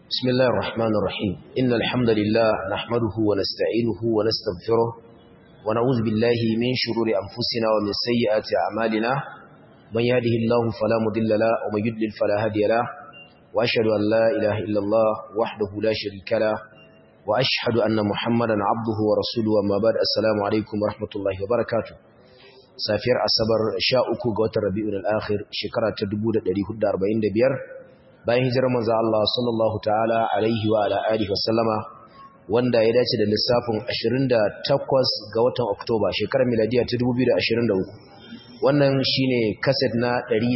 بسم الله الرحمن الرحيم إن الحمد لله نحمده ونستعينه ونستغفره ونعوذ بالله من شرور أنفسنا ومن سيئات أعمالنا من يهده الله فلا مضل له ومن يضلل فلا هادي له وأشهد أن لا إله إلا الله وحده لا شريك له وأشهد أن محمدا عبده ورسوله أما بعد السلام عليكم ورحمة الله وبركاته safiyar asabar sha uku ga watan rabi'ul akhir shekara ta 1445 bayan hijirar manzo Allah sallallahu ta'ala alaihi wa ala alihi wasallama wanda ya dace da lissafin 28 ga watan Oktoba shekarar miladiya ta 2023 wannan shine kaset na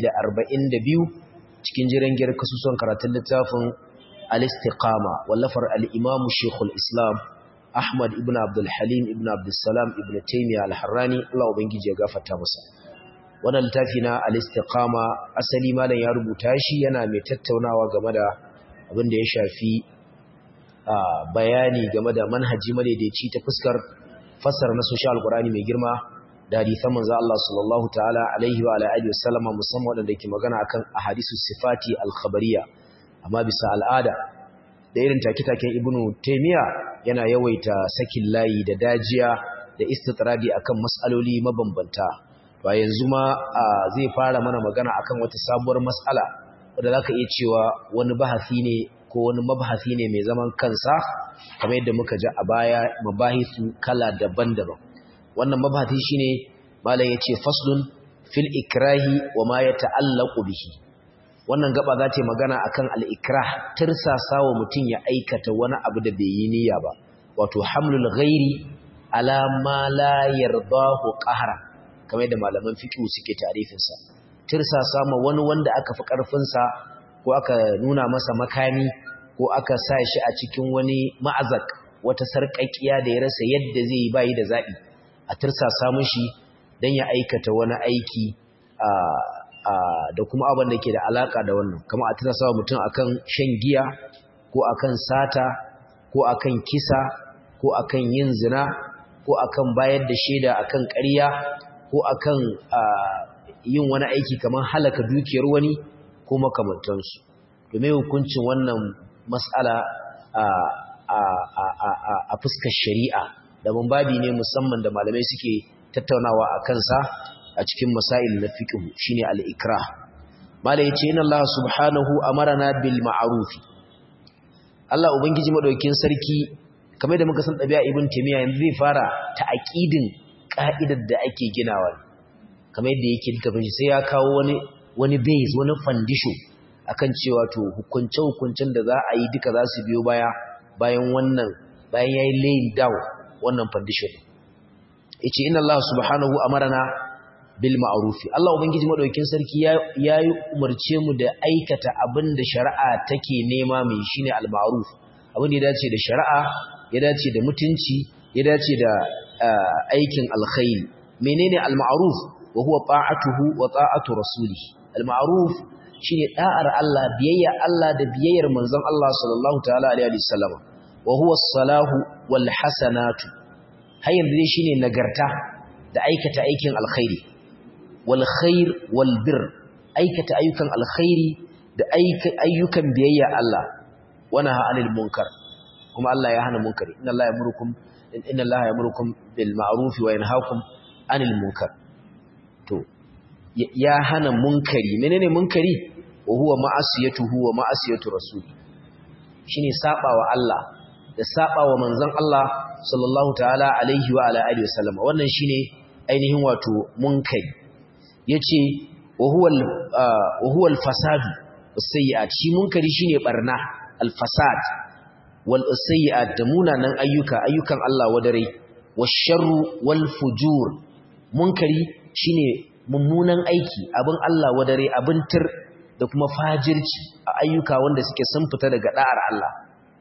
142 cikin jiran giyar kasusuwan karatun littafin al-istiqama wallafar al-imam shaykhul islam Ahmad ibn Abdul Halim ibn Abdul Salam ibn Taymiyyah al-Harrani Allah ubangiji ya gafarta masa wannan littafi na al-istiqama asali malam ya rubuta shi yana mai tattaunawa game da abin da ya shafi bayani game da manhaji madaidaici ta fuskar fassara na social alqurani mai girma da hadisan manzo Allah sallallahu ta'ala alaihi wa alihi wasallama musamman wadanda ke magana akan ahadisus sifati al-khabariyya amma bisa al'ada da irin take-taken ibnu taymiya yana yawaita sakin layi da dajiya da istitradi akan mas'aloli mabambanta ba yanzu ma zai fara mana magana akan wata sabuwar mas'ala wanda zaka iya cewa wani bahasi ne ko wani mabahasi ne mai zaman kansa kamar yadda muka ji a baya mabahisu kala daban-daban wannan mabahasi shine malam yace faslun fil ikrahi wa ma yata'allaqu bihi wannan gaba za ta yi magana akan al-ikrah tirsasa wa mutum ya aikata wani abu da bai yi niyya ba wato hamlul ghairi ala ma la yardahu qahra kamar yadda malaman fiqh suke tarifin sa tirsasa ma wani wanda aka fi karfin sa ko aka nuna masa makami ko aka sa shi a cikin wani ma'azak wata sarƙaƙiya da ya rasa yadda zai yi bayi da zabi a tirsasa mishi dan ya aikata wani aiki a da kuma abin da ke da alaka da wannan kama a tana sawa mutum akan shan giya ko akan sata ko akan kisa ko akan yin zina ko akan bayar da shaida akan ƙarya ko akan yin wani aiki kamar halaka dukiyar wani ko makamantansu domin hukuncin wannan mas'ala a fuskar shari'a da babi ne musamman da malamai suke tattaunawa a kansa a cikin masail na fiqh shine al-ikrah mala yace inna Allah subhanahu amarna bil ma'ruf Allah ubangiji madaukakin sarki kamar da muka san dabi'a ibn taymiya yanzu zai fara ta aqidin ka'idar da ake ginawa kamar yadda yake littafin sai ya kawo wani wani base wani foundation akan cewa to hukunce hukuncen da za a yi duka za su biyo baya bayan wannan bayan yayi laying down wannan foundation yace inna Allah subhanahu amarna bil ma'rufi Allah ubangiji madaukakin sarki ya yi umarce mu da aikata abin da shari'a take nema mai shine al ma'ruf abin da ya dace da shari'a ya dace da mutunci ya dace da aikin alkhairi menene al ma'ruf wa huwa ta'atuhu wa ta'atu rasulihi al ma'ruf shine da'ar Allah biyayya Allah da biyayyar manzon Allah sallallahu ta'ala alaihi wasallam wa huwa as-salahu wal hasanatu har yanzu shine nagarta da aikata aikin alkhairi والخير والبر aikata ayyukan alkhairi da ayyukan biyayya Allah wana anil munkar kuma Allah ya hana munkari inna Allah yamurukum inna Allah yamurukum bil ma'ruf wa yanhaakum anil munkar to ya hana munkari menene munkari wa huwa ma'asiyatuhu wa ma'asiyatu rasul shine sabawa Allah da sabawa manzon Allah sallallahu ta'ala alaihi wa ala alihi wasallam wannan shine ainihin wato munkari yace wa huwa al-fasad was-sayyi'at shi munkari shine barna al-fasad wal sayyi'at da munanan ayyuka ayyukan Allah wadare wash-sharru wal-fujur munkari shine mummunan aiki abin Allah wadare abin tir da kuma fajirci a ayyuka wanda suke sun fita daga da'ar Allah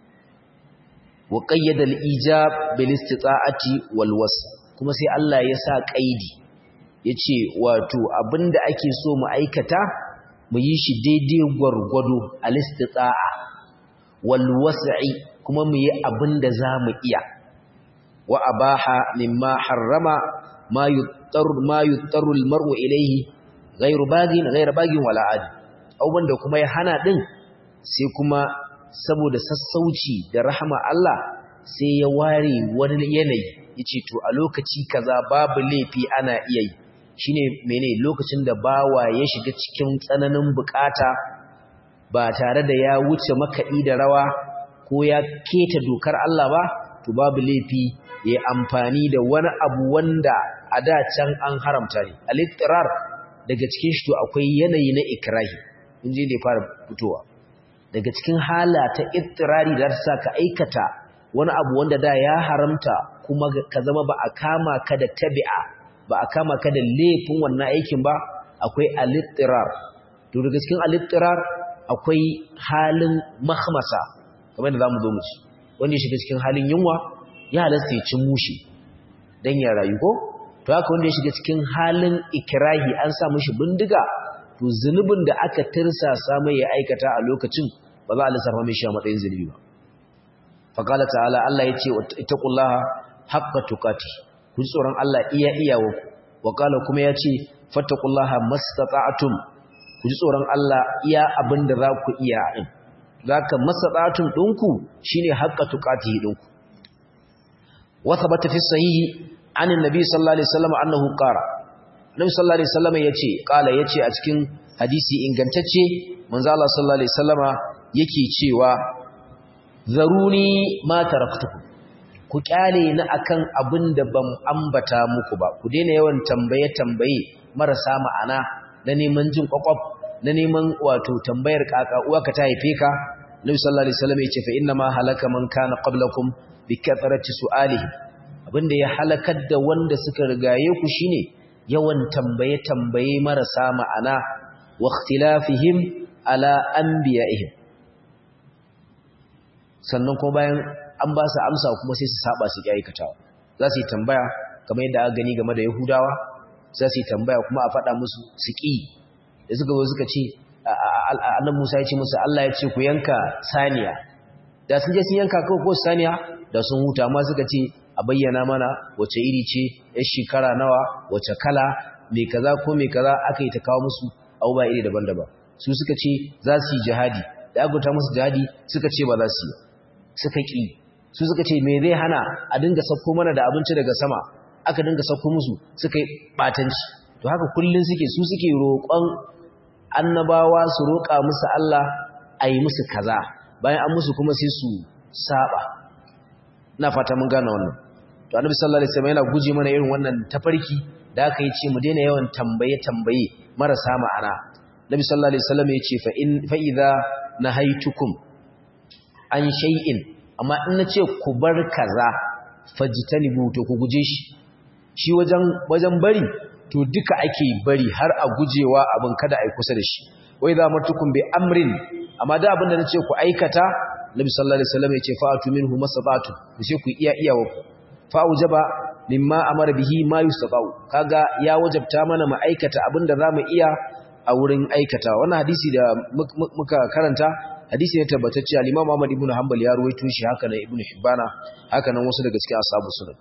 wa qayyada al-ijab bil istita'ati wal was kuma sai Allah ya sa qaidi ya ce wato abinda ake so mu aikata mu yi shi daidai gwargwado a listitsa'a walwas'i kuma mu yi abinda za mu iya wa abaha mimma harrama ma yuttaru ma yuttaru almar'u ilayhi ghayru bagin ghayru bagin wala adi abubuwan da kuma ya hana din sai kuma saboda sassauci da rahama Allah sai ya ware wani yanayi yace to a lokaci kaza babu laifi ana iya yi shine mene lokacin da bawa ya shiga cikin tsananin bukata ba tare da ya wuce makaɗi da rawa ko ya keta dokar Allah ba to babu laifi ya amfani da wani abu wanda a da can an haramta ne al-ittirar daga cikin shi to akwai yanayi na ikrahi in je da fara fitowa daga cikin hala ta ittirari da ta ka aikata wani abu wanda da ya haramta kuma ka zama ba a kama ka da tabi'a ba a kama ka da laifin wannan aikin ba akwai al-ittirar to daga cikin al-ittirar akwai halin mahmasa kamar da zamu zo mu ci wanda ya shiga cikin halin yunwa ya halasta ya ci mushi dan ya rayu ko to haka wanda ya shiga cikin halin ikrahi an sa mishi bindiga to zunubin da aka tirsasa mai ya aikata a lokacin ba za a lissafa mai shi a matsayin zunubi ba faqala ta'ala Allah yace ittaqullaha haqqa tuqati ku tsoron Allah iya iyawa wa qala kuma yace fattaqullaha mastata'tum ku ji tsoron Allah iya abinda za ku iya din zaka mastata'tum dinku shine haqqa tuqati dinku wa thabata fi sahihi anin nabi sallallahu alaihi wasallam annahu qara nabi sallallahu alaihi wasallam yace qala yace a cikin hadisi ingantacce manzo Allah sallallahu alaihi wasallama yake cewa zaruni ma taraktukum ku kyale ni akan abin da ban ambata muku ba ku daina yawan tambaye tambaye marasa ma'ana na neman jin kwakwaf na neman wato tambayar kaka uwa ka ta haife ka nabi sallallahu alaihi wasallam yace fa inna ma halaka man kana qablakum bi kathrati su'alihi abinda ya halakar da wanda suka rigaye ku shine yawan tambaye tambaye marasa ma'ana wa ikhtilafihim ala anbiya'ihim sannan kuma bayan an ba su amsa kuma sai su saba su ki aikatawa za su yi tambaya kamar yadda aka gani game da yahudawa za su yi tambaya kuma a faɗa musu su ƙi da suka zo suka ce annan musa ya ce musu allah ya ce ku yanka saniya da sun je sun yanka kawai ko saniya da sun huta amma suka ce a bayyana mana wace iri ce ya shekara nawa wace kala mai kaza ko mai kaza aka yi ta kawo musu abubuwa iri daban-daban su suka ce za su yi jihadi da aka musu jihadi suka ce ba za su yi suka ƙi su suka ce me zai hana a dinga sauko mana da abinci daga sama aka dinga sauko musu suka yi ɓatanci to haka kullum suke su suke roƙon annabawa su roƙa musu Allah a yi musu kaza bayan an musu kuma sai su saba ina fata mun gane wannan to annabi sallallahu alaihi wasallam yana guje mana irin wannan tafarki da aka yi ce mu daina yawan tambaye tambaye marasa ma'ana nabi sallallahu alaihi wasallam ya ce fa in fa idza nahaitukum an shay'in amma in nace ku bar kaza fajtanibu to ku guje shi shi wajen wajen bari to duka ake bari har a gujewa abin kada ai kusa da shi wai za matukum bi amrin amma da abin da nace ku aikata nabi sallallahu alaihi wasallam ya ce fa'atu minhu masabatu ku ce ku iya iya wa fa'ujaba mimma amara bihi ma yustata'u kaga ya wajabta mana mu aikata abin da zamu iya a wurin aikata wannan hadisi da muka karanta hadisi ne tabbatacce al-Imam Ahmad ibn Hanbal ya ruwaito shi haka nan Ibn Hibbana haka nan wasu daga cikin ashabu sunan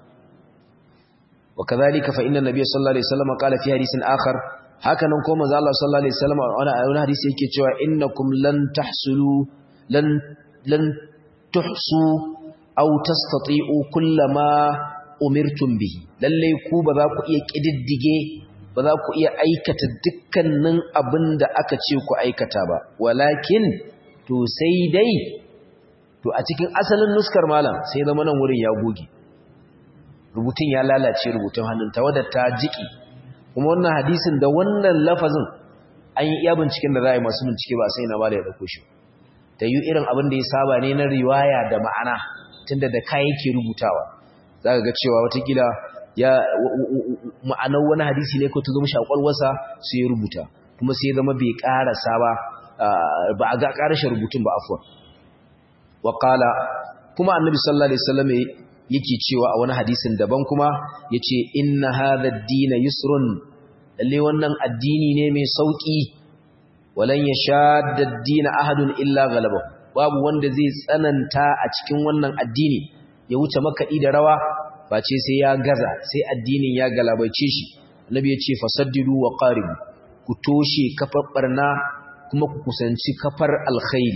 wa kadhalika fa inna nabiyya sallallahu alaihi wasallam qala fi hadisin akhar haka nan ko manzo Allah sallallahu alaihi wasallam a wani hadisi yake cewa innakum lan tahsulu lan lan tuhsu aw tastati'u kullama umirtum bihi lalle ku ba za ku iya kididdige ba za ku iya aikata dukkanin abin da aka ce ku aikata ba walakin to sai dai to a cikin asalin nuskar malam sai zama nan wurin ya goge rubutun ya lalace rubutun hannun tawadar ta jiki kuma wannan hadisin da wannan lafazin an yi iya binciken da za a yi masu bincike ba sai na ba da ya dauko shi ta yi irin abin da ya saba ne na riwaya da ma'ana tunda da kayan yake rubutawa za ka ga cewa watakila ya ma'anar wani hadisi ne ko ta zama shakwalwarsa sai ya rubuta kuma sai ya zama bai karasa ba ba a ga karashe rubutun ba afuwa wa kuma annabi sallallahu alaihi wasallam yake cewa a wani hadisin daban kuma yace inna hadha ad-din yusrun lalle wannan addini ne mai sauki walan yashadda ad-din ahadun illa ghalaba babu wanda zai tsananta a cikin wannan addini ya wuce makaɗi da rawa face sai ya gaza sai addinin ya galabaice shi annabi ya ce fasaddidu wa qaribu ku toshe kafar barna kuma ku kusanci kafar alkhairi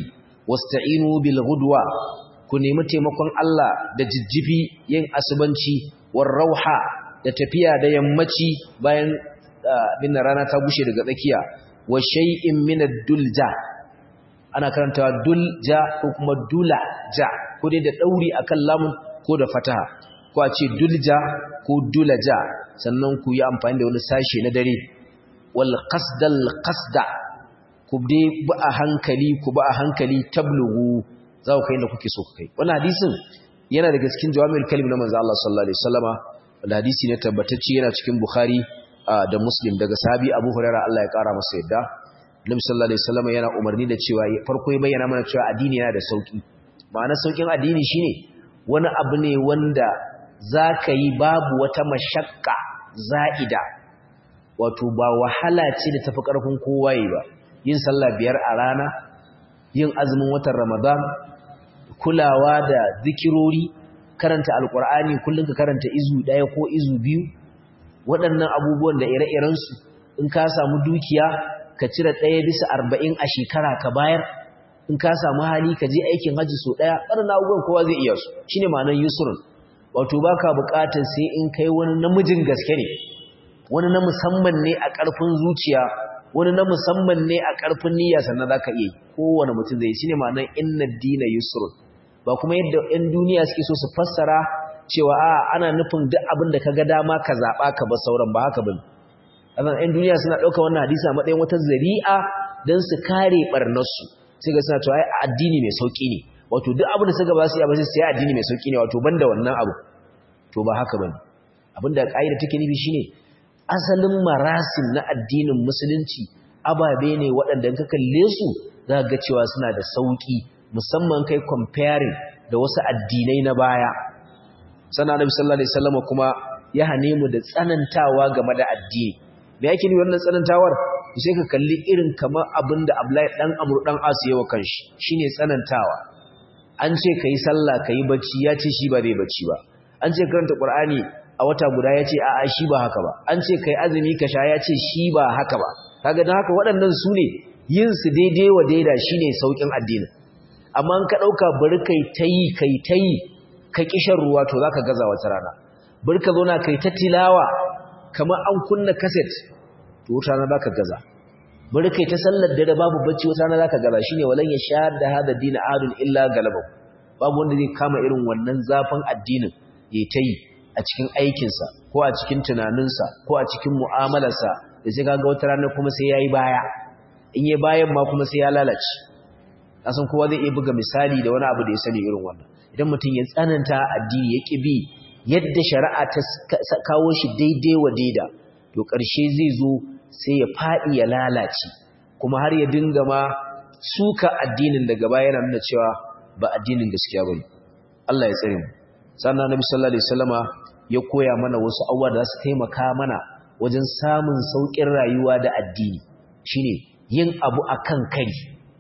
wasta'inu bil ghudwa ku nemi taimakon Allah da jijjifi yin asubanci war rauha da tafiya da yammaci bayan bin rana ta bushe daga tsakiya wa shay'in min ad-dulja ana karantawa dulja ko kuma dulaja ko dai da dauri akan lamun ko da fataha ko a ce dulja ko dulaja sannan ku yi amfani da wani sashe na dare wal qasdal qasda ku dai ba a hankali ku ba a hankali tablugu za ku kai inda kuke so ku kai wannan hadisin yana daga cikin jawami'ul kalim na manzo Allah sallallahu alaihi wasallama wanda hadisi ne tabbatacce yana cikin Bukhari da Muslim daga sahabi Abu Hurairah Allah ya kara masa yadda Nabi sallallahu alaihi wasallama yana umarni da cewa farko ya bayyana mana cewa addini yana da sauki ma'ana saukin addini shine wani abu ne wanda zaka yi babu wata mashakka za'ida wato ba wahala ce da tafi karfin kowa yi ba yin sallah biyar a rana yin azumin watan Ramadan kulawa da zikirori karanta alkur'ani kullum ka karanta izu ɗaya ko izu biyu waɗannan abubuwan da ire-irensu in ka samu dukiya ka cire ɗaya bisa arba'in a shekara ka bayar in ka samu hali ka je aikin hajji so ɗaya waɗannan abubuwan kowa zai iya su shi ne ma'anar yusrun wato ba ka buƙatar sai in kai wani namijin gaske ne wani na musamman ne a ƙarfin zuciya wani na musamman ne a ƙarfin niyya sannan za ka iya kowane mutum zai shi ne ma'anar inna dina yusrun ba kuma yadda 'yan duniya suke so su fassara cewa a ana nufin duk abin da ka ga dama ka zaɓa ka ba sauran ba haka bane azan 'yan duniya suna ɗauka wannan hadisi a matsayin wata zari'a don su kare ɓarnarsu sai ga suna cewa addini mai sauƙi ne wato duk abin da suka ba su yi abin sai addini mai sauƙi ne wato banda wannan abu to ba haka bane abin da ƙa'ida take nufi shine asalin marasim na addinin musulunci ababe ne waɗanda in ka kalle su za ga cewa suna da sauƙi musamman kai comparing da wasu addinai na baya sannan annabi sallallahu alaihi wasallam kuma ya hane mu da tsanantawa game da addini me yake ni wannan tsanantawar sai ka kalli irin kamar abinda Abdullahi dan Amr dan As yawa kanshi shine tsanantawa an ce kai sallah kai bacci ya ce shi ba zai bacci ba an ce karanta Qur'ani a wata guda ya ce a'a shi ba haka ba an ce kai azumi ka sha ya ce shi ba haka ba kaga dan haka waɗannan su ne yin su daidai wa daida shine saukin addinin amma ka ɗauka bari kai ta yi kai ta yi ka kishan ruwa to za ka gaza wata rana bari ka zauna kai ta tilawa kamar an kunna kaset to wata rana za ka gaza bari kai ta sallar dare babu bacci wata rana za ka gaza shine walan ya sha da hada dina adun illa galabau babu wanda zai kama irin wannan zafin addinin ya ta yi a cikin aikinsa ko a cikin tunaninsa ko a cikin mu'amalarsa da sai kaga wata rana kuma sai ya yi baya in yi bayan ma kuma sai ya lalace kasan kowa zai iya buga misali da wani abu da ya sani irin wannan idan mutum ya tsananta addini ya ƙi bi yadda shari'a ta kawo shi daidai wa daida to ƙarshe zai zo sai ya faɗi ya lalace kuma har ya dinga ma suka addinin daga baya yana nuna cewa ba addinin gaskiya ba Allah ya tsare mu sannan Nabi sallallahu alaihi wasallama ya koya mana wasu abubuwa da za su taimaka mana wajen samun sauƙin rayuwa da addini shine yin abu akan kari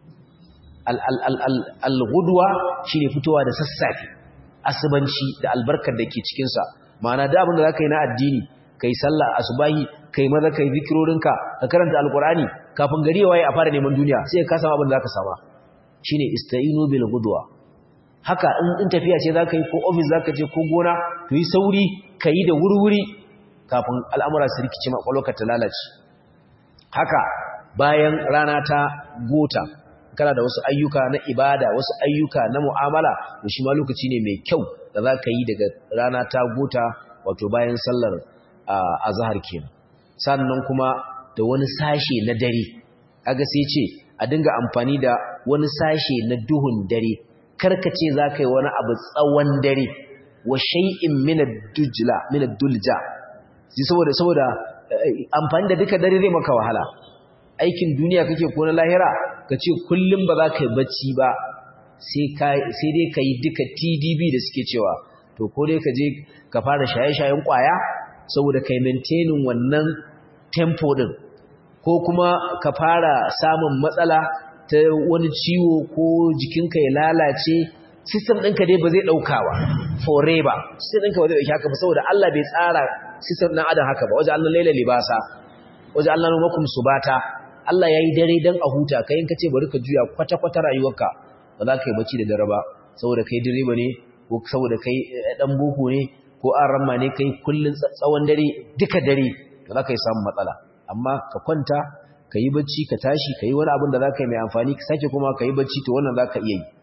al-gudwa shine fitowa da sassafe asubanci da albarkar da ke cikinsa ma'ana da abin da za ka yi na addini ka yi sallah asubahi ka yi maza ka yi zikirorinka ka karanta alkurani kafin gari ya waye a fara neman duniya sai ka samu abin da za ka sama shine ista'inu bil gudwa haka in tafiya ce za ka yi ko ofis za ka je ko gona to yi sauri ka yi da wurwuri kafin al'amura su rikice makwalwaka ta lalace haka bayan rana ta gota kana da wasu ayyuka na ibada wasu ayyuka na mu'amala to shi ma lokaci ne mai kyau da za ka yi daga rana ta gota wato bayan sallar azhar kenan sannan kuma da wani sashe na dare kaga sai ce a dinga amfani da wani sashe na duhun dare karkace za ka yi wani abu tsawon dare wa shay'in min ad-dujla min ad-dulja saboda saboda amfani da duka dare zai maka wahala aikin duniya kake ko na lahira ka ce kullum ba za ka yi bacci ba sai dai ka yi duka tdb da suke cewa to ko dai ka je ka fara shaye-shayen kwaya saboda ka yi maintainin wannan tempo din ko kuma ka fara samun matsala ta wani ciwo ko jikinka ya lalace system ɗinka dai ba zai ɗaukawa forever system ɗinka ba zai ɗauki haka ba saboda Allah bai tsara system ɗan adam haka ba waje Allah laila libasa waje Allah numakum subata Allah ya yi dare don a huta ka yin ka ce bari ka juya kwata-kwata rayuwarka ba za ka yi bacci da dare ba saboda kai direba ne ko saboda kai dan boko ne ko an ramma ne kai kullun tsawon dare duka dare ba za ka yi samun matsala amma ka kwanta ka yi bacci ka tashi ka yi wani abin da za ka yi mai amfani ka sake kuma ka yi bacci to wannan za ka iya yi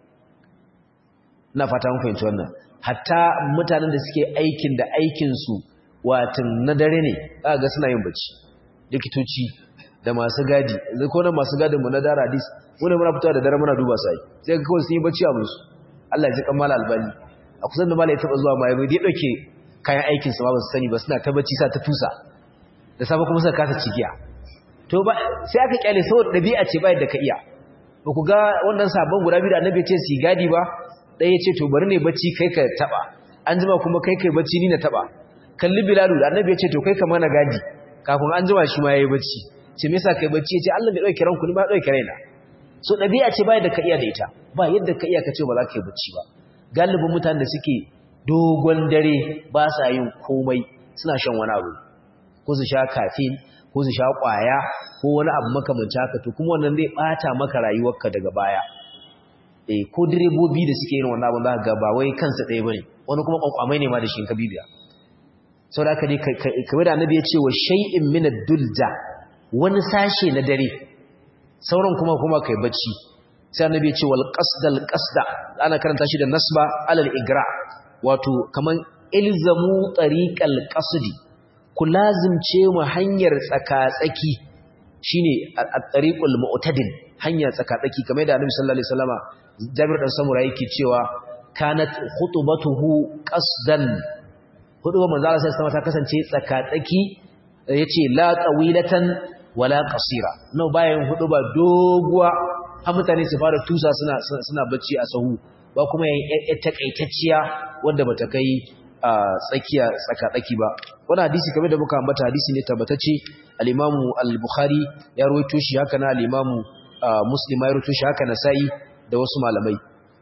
ina fata mun fahimci wannan hatta mutanen da suke aikin da aikinsu watan na dare ne za ga suna yin bacci likitoci da masu gadi yanzu ko nan masu gadin mu na dara hadis wani muna fitowa da dare muna duba sai sai ga kawai sun yi bacci a musu Allah ya ji kammala albani a kusan da malai taba zuwa mai bai dauke kayan aikin su ba su sani ba suna ta bacci sa ta tusa da safe kuma suka kasa cigiya to ba sai aka kyale saboda dabi'a ce ba yadda ka iya ba ku ga wannan sabon guda biyu da annabi ya ce su gadi ba ɗaya ce to bari ne bacci kai ka taba an jima kuma kai kai bacci ni na taba kalli bilalu da annabi ya ce to kai ka mana gadi kafin an jima shi ma yayi bacci ce me yasa kai bacci yace Allah bai dauke ranku ni ba dauke raina so dabi'a ce ba yadda ka iya da ita ba yadda ka iya ka ce ba za ka yi bacci ba galibin mutanen da suke dogon dare ba sa yin komai suna shan wani abu ko su sha caffeine ko su sha kwaya ko wani abu makamanci haka to kuma wannan zai bata maka rayuwarka daga baya eh ko direbobi da suke yin wannan abin za ka ga ba wai kansa ɗaya bane wani kuma kwankwamai ne ma da shi ka bibiya sau da aka ne kamar da annabi ya ce wa shay'in min ad-dulja wani sashe na dare sauran kuma kuma kai bacci sai annabi ya ce wal qasdal qasda ana karanta shi da nasba alal igra wato kaman ilzamu tariqal qasdi ku lazimce mu hanyar tsaka-tsaki shine at-tariqul mu'tadil hanya tsaka-tsaki kamar da annabi sallallahu alaihi wasallama Jabir dan Samura yake cewa kanat khutbatuhu qasdan hudubar manzo Allah sai sama ta kasance tsaka-tsaki yace la tawilatan wala qasira no bayan huduba doguwa har mutane su fara tusa suna suna bacci a sahu ba kuma yayin takaitacciya wanda bata kai tsakiya tsaka-tsaki ba wannan hadisi kamar da muka ambata hadisi ne tabbatacce al-Imam al-Bukhari ya rawaito shi haka na al-Imam Muslim ya rawaito shi haka Nasa'i da wasu malamai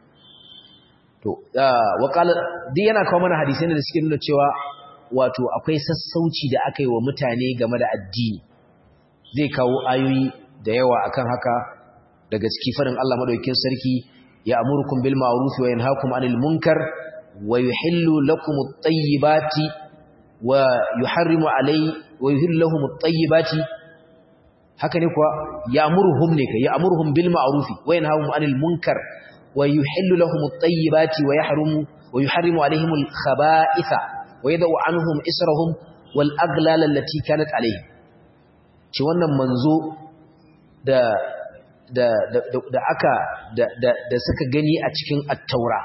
to wakala duk yana kawo mana hadisai da suke nuna cewa wato akwai sassauci da aka yi wa mutane game da addini zai kawo ayoyi da yawa akan haka daga ciki farin Allah madaukakin sarki ya amurukum bil ma'ruf wa yanhaakum 'anil munkar wa yuhillu lakum at-tayyibati wa yuharrimu alai wa yuhillu lahum at-tayyibati haka ne kuwa ya amuruhum ne kai ya amuruhum bil ma'ruf wa yanhaakum 'anil munkar ويحل لهم الطيبات ويحرم ويحرم عليهم الخبائث ويدع عنهم إسرهم والأغلال التي كانت عليهم shi wannan manzo da da da aka da da suka gani a cikin at-taura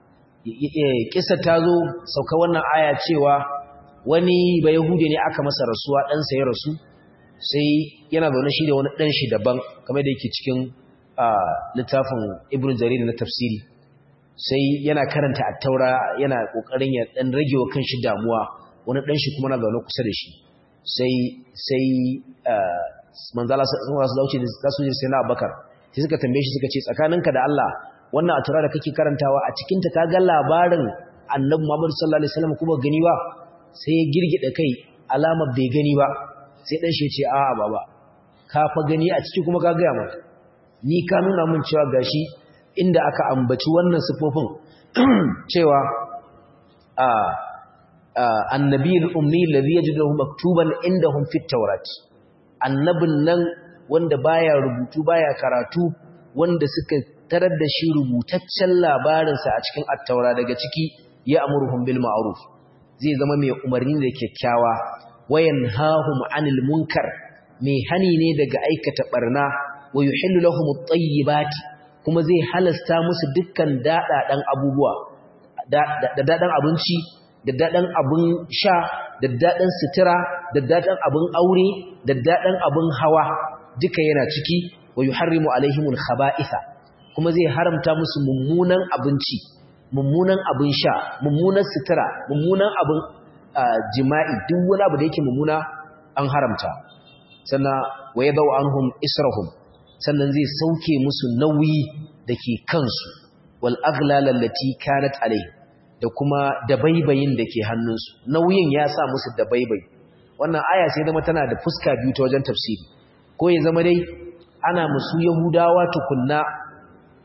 kissa ta zo sauka wannan aya cewa wani ba yahudi ne aka masa rasuwa dan sa ya rasu sai yana zaune shi da wani dan shi daban kamar da yake cikin littafin ibn jarir na tafsiri sai yana karanta at-taura yana kokarin ya dan rage wa kanshi damuwa wani dan shi kuma na zaune kusa da shi sai sai manzala sun wasu dauce da su je sai na Abubakar sai suka tambaye shi suka ce tsakaninka da Allah wannan at-taura da kake karantawa a cikin ta ka ga labarin annabi Muhammad sallallahu alaihi wasallam kuma gani ba sai ya girgida kai alamar bai gani ba sai dan shi ya ce a'a baba ka fa gani a ciki kuma ka ga maka ni ka nuna mun cewa gashi inda aka ambaci wannan sifofin cewa a annabiyul ummi alladhi yajiduhu maktuban indahum fit tawrat annabin nan wanda baya rubutu baya karatu wanda suka tarar da shi rubutaccen labarinsa a cikin at-taura daga ciki ya amuruhum bil ma'ruf zai zama mai umarni da kyakkyawa wayan hahum anil munkar mai hani ne daga aikata barna wa yuhillu lahum at-tayyibati kuma zai halasta musu dukkan dadadan abubuwa da dadan abinci da dadan abun sha da dadan sutura da dadan abun aure da dadan abun hawa duka yana ciki wa yuharrimu alaihimul khaba'itha kuma zai haramta musu mummunan abinci mummunan abun sha mummunan sutura mummunan abun jima'i duk wani abu da yake mummuna an haramta sannan wa yadau anhum israhum sannan zai sauke musu nauyi da ke kansu wal aghlal allati kanat alayhi da kuma dabaibayin da ke hannunsu nauyin ya sa musu dabaibai wannan aya sai zama tana da fuska biyu ta wajen tafsiri ko ya zama dai ana musu yahudawa tukunna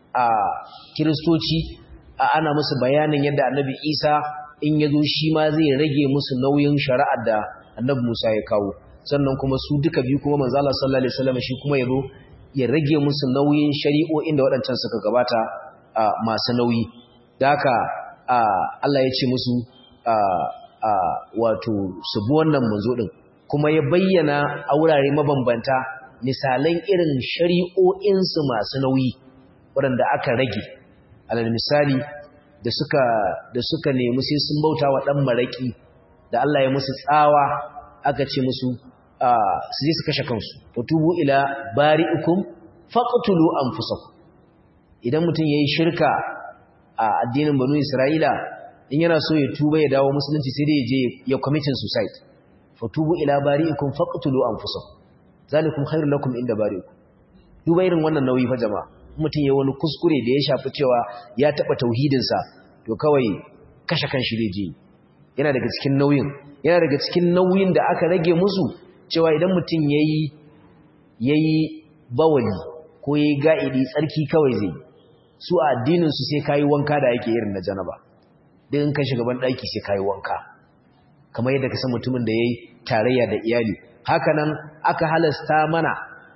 a kiristoci ana musu bayanin yadda annabi isa in ya zo shi ma zai rage musu nauyin shari'ar da annabi musa ya kawo sannan kuma su duka biyu kuma manzo Allah sallallahu alaihi wasallam shi kuma ya zo ya rage musu nauyin shari'o'in da waɗancan suka gabata masu nauyi da haka Allah ya ce musu wato su bi wannan manzo din kuma ya bayyana a wurare mabambanta misalan irin shari'o'insu masu nauyi waɗanda aka rage alal misali da suka da suka nemi sai sun bauta wa ɗan maraƙi da Allah ya musu tsawa aka ce musu su je su kashe kansu tubu ila bari'ikum faqtulu anfusakum idan mutum yayi shirka a addinin banu Isra'ila in yana so ya tuba ya dawo musulunci sai dai ya je ya committing suicide fatubu ila bari'ikum faqtulu anfusakum zalikum khairul lakum inda bari'ikum duba irin wannan nauyi fa jama'a mutum ya wani kuskure da ya shafi cewa ya taba tauhidin sa to kawai kashe kanshi zai je yana daga cikin nauyin yana daga cikin nauyin da aka rage musu cewa idan mutum yayi yayi bawali ko yayi ga'idi tsarki kawai zai su a addinin su sai kai wanka da yake irin na janaba dan in ka shiga ban daki sai kai wanka kamar yadda ka san mutumin da yayi tarayya da iyali hakanan aka halasta mana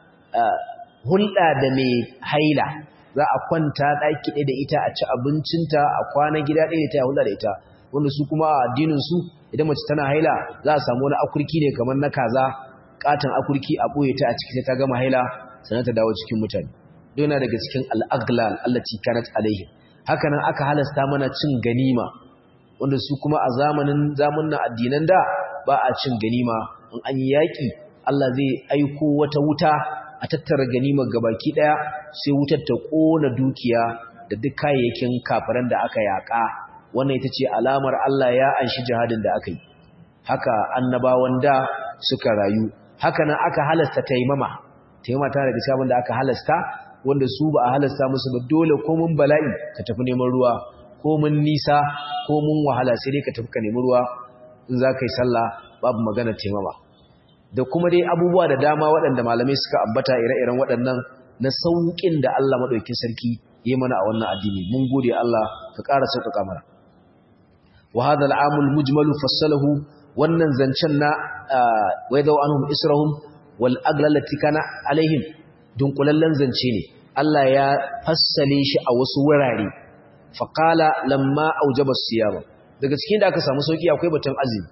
hulɗa da mai haila za a kwanta ɗaki ɗaya da ita a ci abincinta a kwana gida ɗaya da ita a hulɗa da ita wanda su kuma a addininsu idan mace tana haila za a samu wani akurki ne kamar na kaza katon akurki a ɓoye ta a ciki sai ta gama haila sannan ta dawo cikin mutane don yana daga cikin al'aglal allati kanat alaihim hakanan aka halasta mana cin ganima wanda su kuma a zamanin zamanin addinan da ba a cin ganima in an yi yaƙi Allah zai aiko wata wuta a tattara ganimar gabaki daya sai wutar ta kona dukiya da duk kayayyakin kafiran da aka yaka wannan ita ce alamar Allah ya anshi jihadin da aka yi haka annabawan da suka rayu haka nan aka halasta taimama taimama ta daga cikin da aka halasta wanda su ba a halasta musu ba dole ko mun bala'i ka tafi neman ruwa ko mun nisa ko mun wahala sai dai ka tafi ka nemi ruwa in za ka yi sallah babu magana taimama da kuma dai abubuwa da dama waɗanda malamai suka ambata ire-iren waɗannan na sauƙin da Allah maɗaukin sarki yi mana a wannan addini mun gode Allah ka ƙara sauƙaƙa mana wa hadha al-amul mujmalu fassalahu wannan zancen na wa yadaw anhum israhum wal aglalati kana alaihim dunkulallen zance ne Allah ya fassale shi a wasu wurare faqala lamma aujaba siyama daga cikin da aka samu sauki akwai batun azumi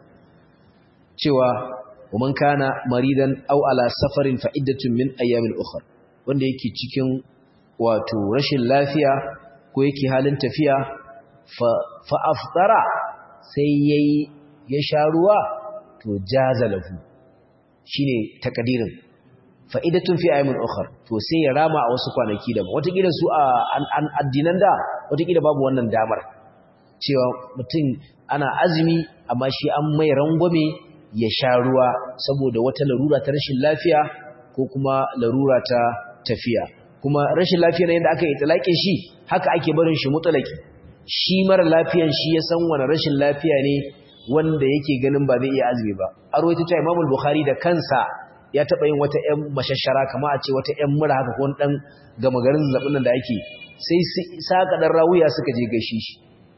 cewa ومن كان مريضا او على سفر فعده من ايام اخرى wanda yake cikin wato rashin lafiya ko yake halin tafiya fa aftara sai yayi ya sha ruwa to jaza lahu shine takadirin fa'idatun fi ayyamin ukhra to sai ya rama a wasu kwanaki da wata kila su a addinan da wata kila babu wannan damar cewa mutum ana azumi amma shi an mai rangwame ya sha ruwa saboda wata larura ta rashin lafiya ko kuma larura ta tafiya kuma rashin lafiya na yadda aka yi talakin shi haka ake barin shi mutalaki shi mara lafiyan shi ya san wani rashin lafiya ne wanda yake ganin ba zai iya azumi ba a rawaita ta imamul bukhari da kansa ya taɓa yin wata ‘yan mashashara kama a ce wata ‘yan mura haka ko ɗan gama garin zaɓin nan da ake sai saka ɗan rawuya suka je gaishe shi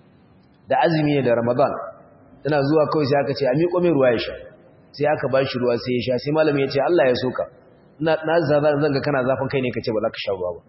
da azumi ne da ramadan tana zuwa kawai sai aka ce a miƙo mai ruwa ya sha sai aka ba shi ruwa sai ya sha sai malami ya ce Allah ya soka na zanga kana zafin kai ne ka ce ba za ka sha ruwa ba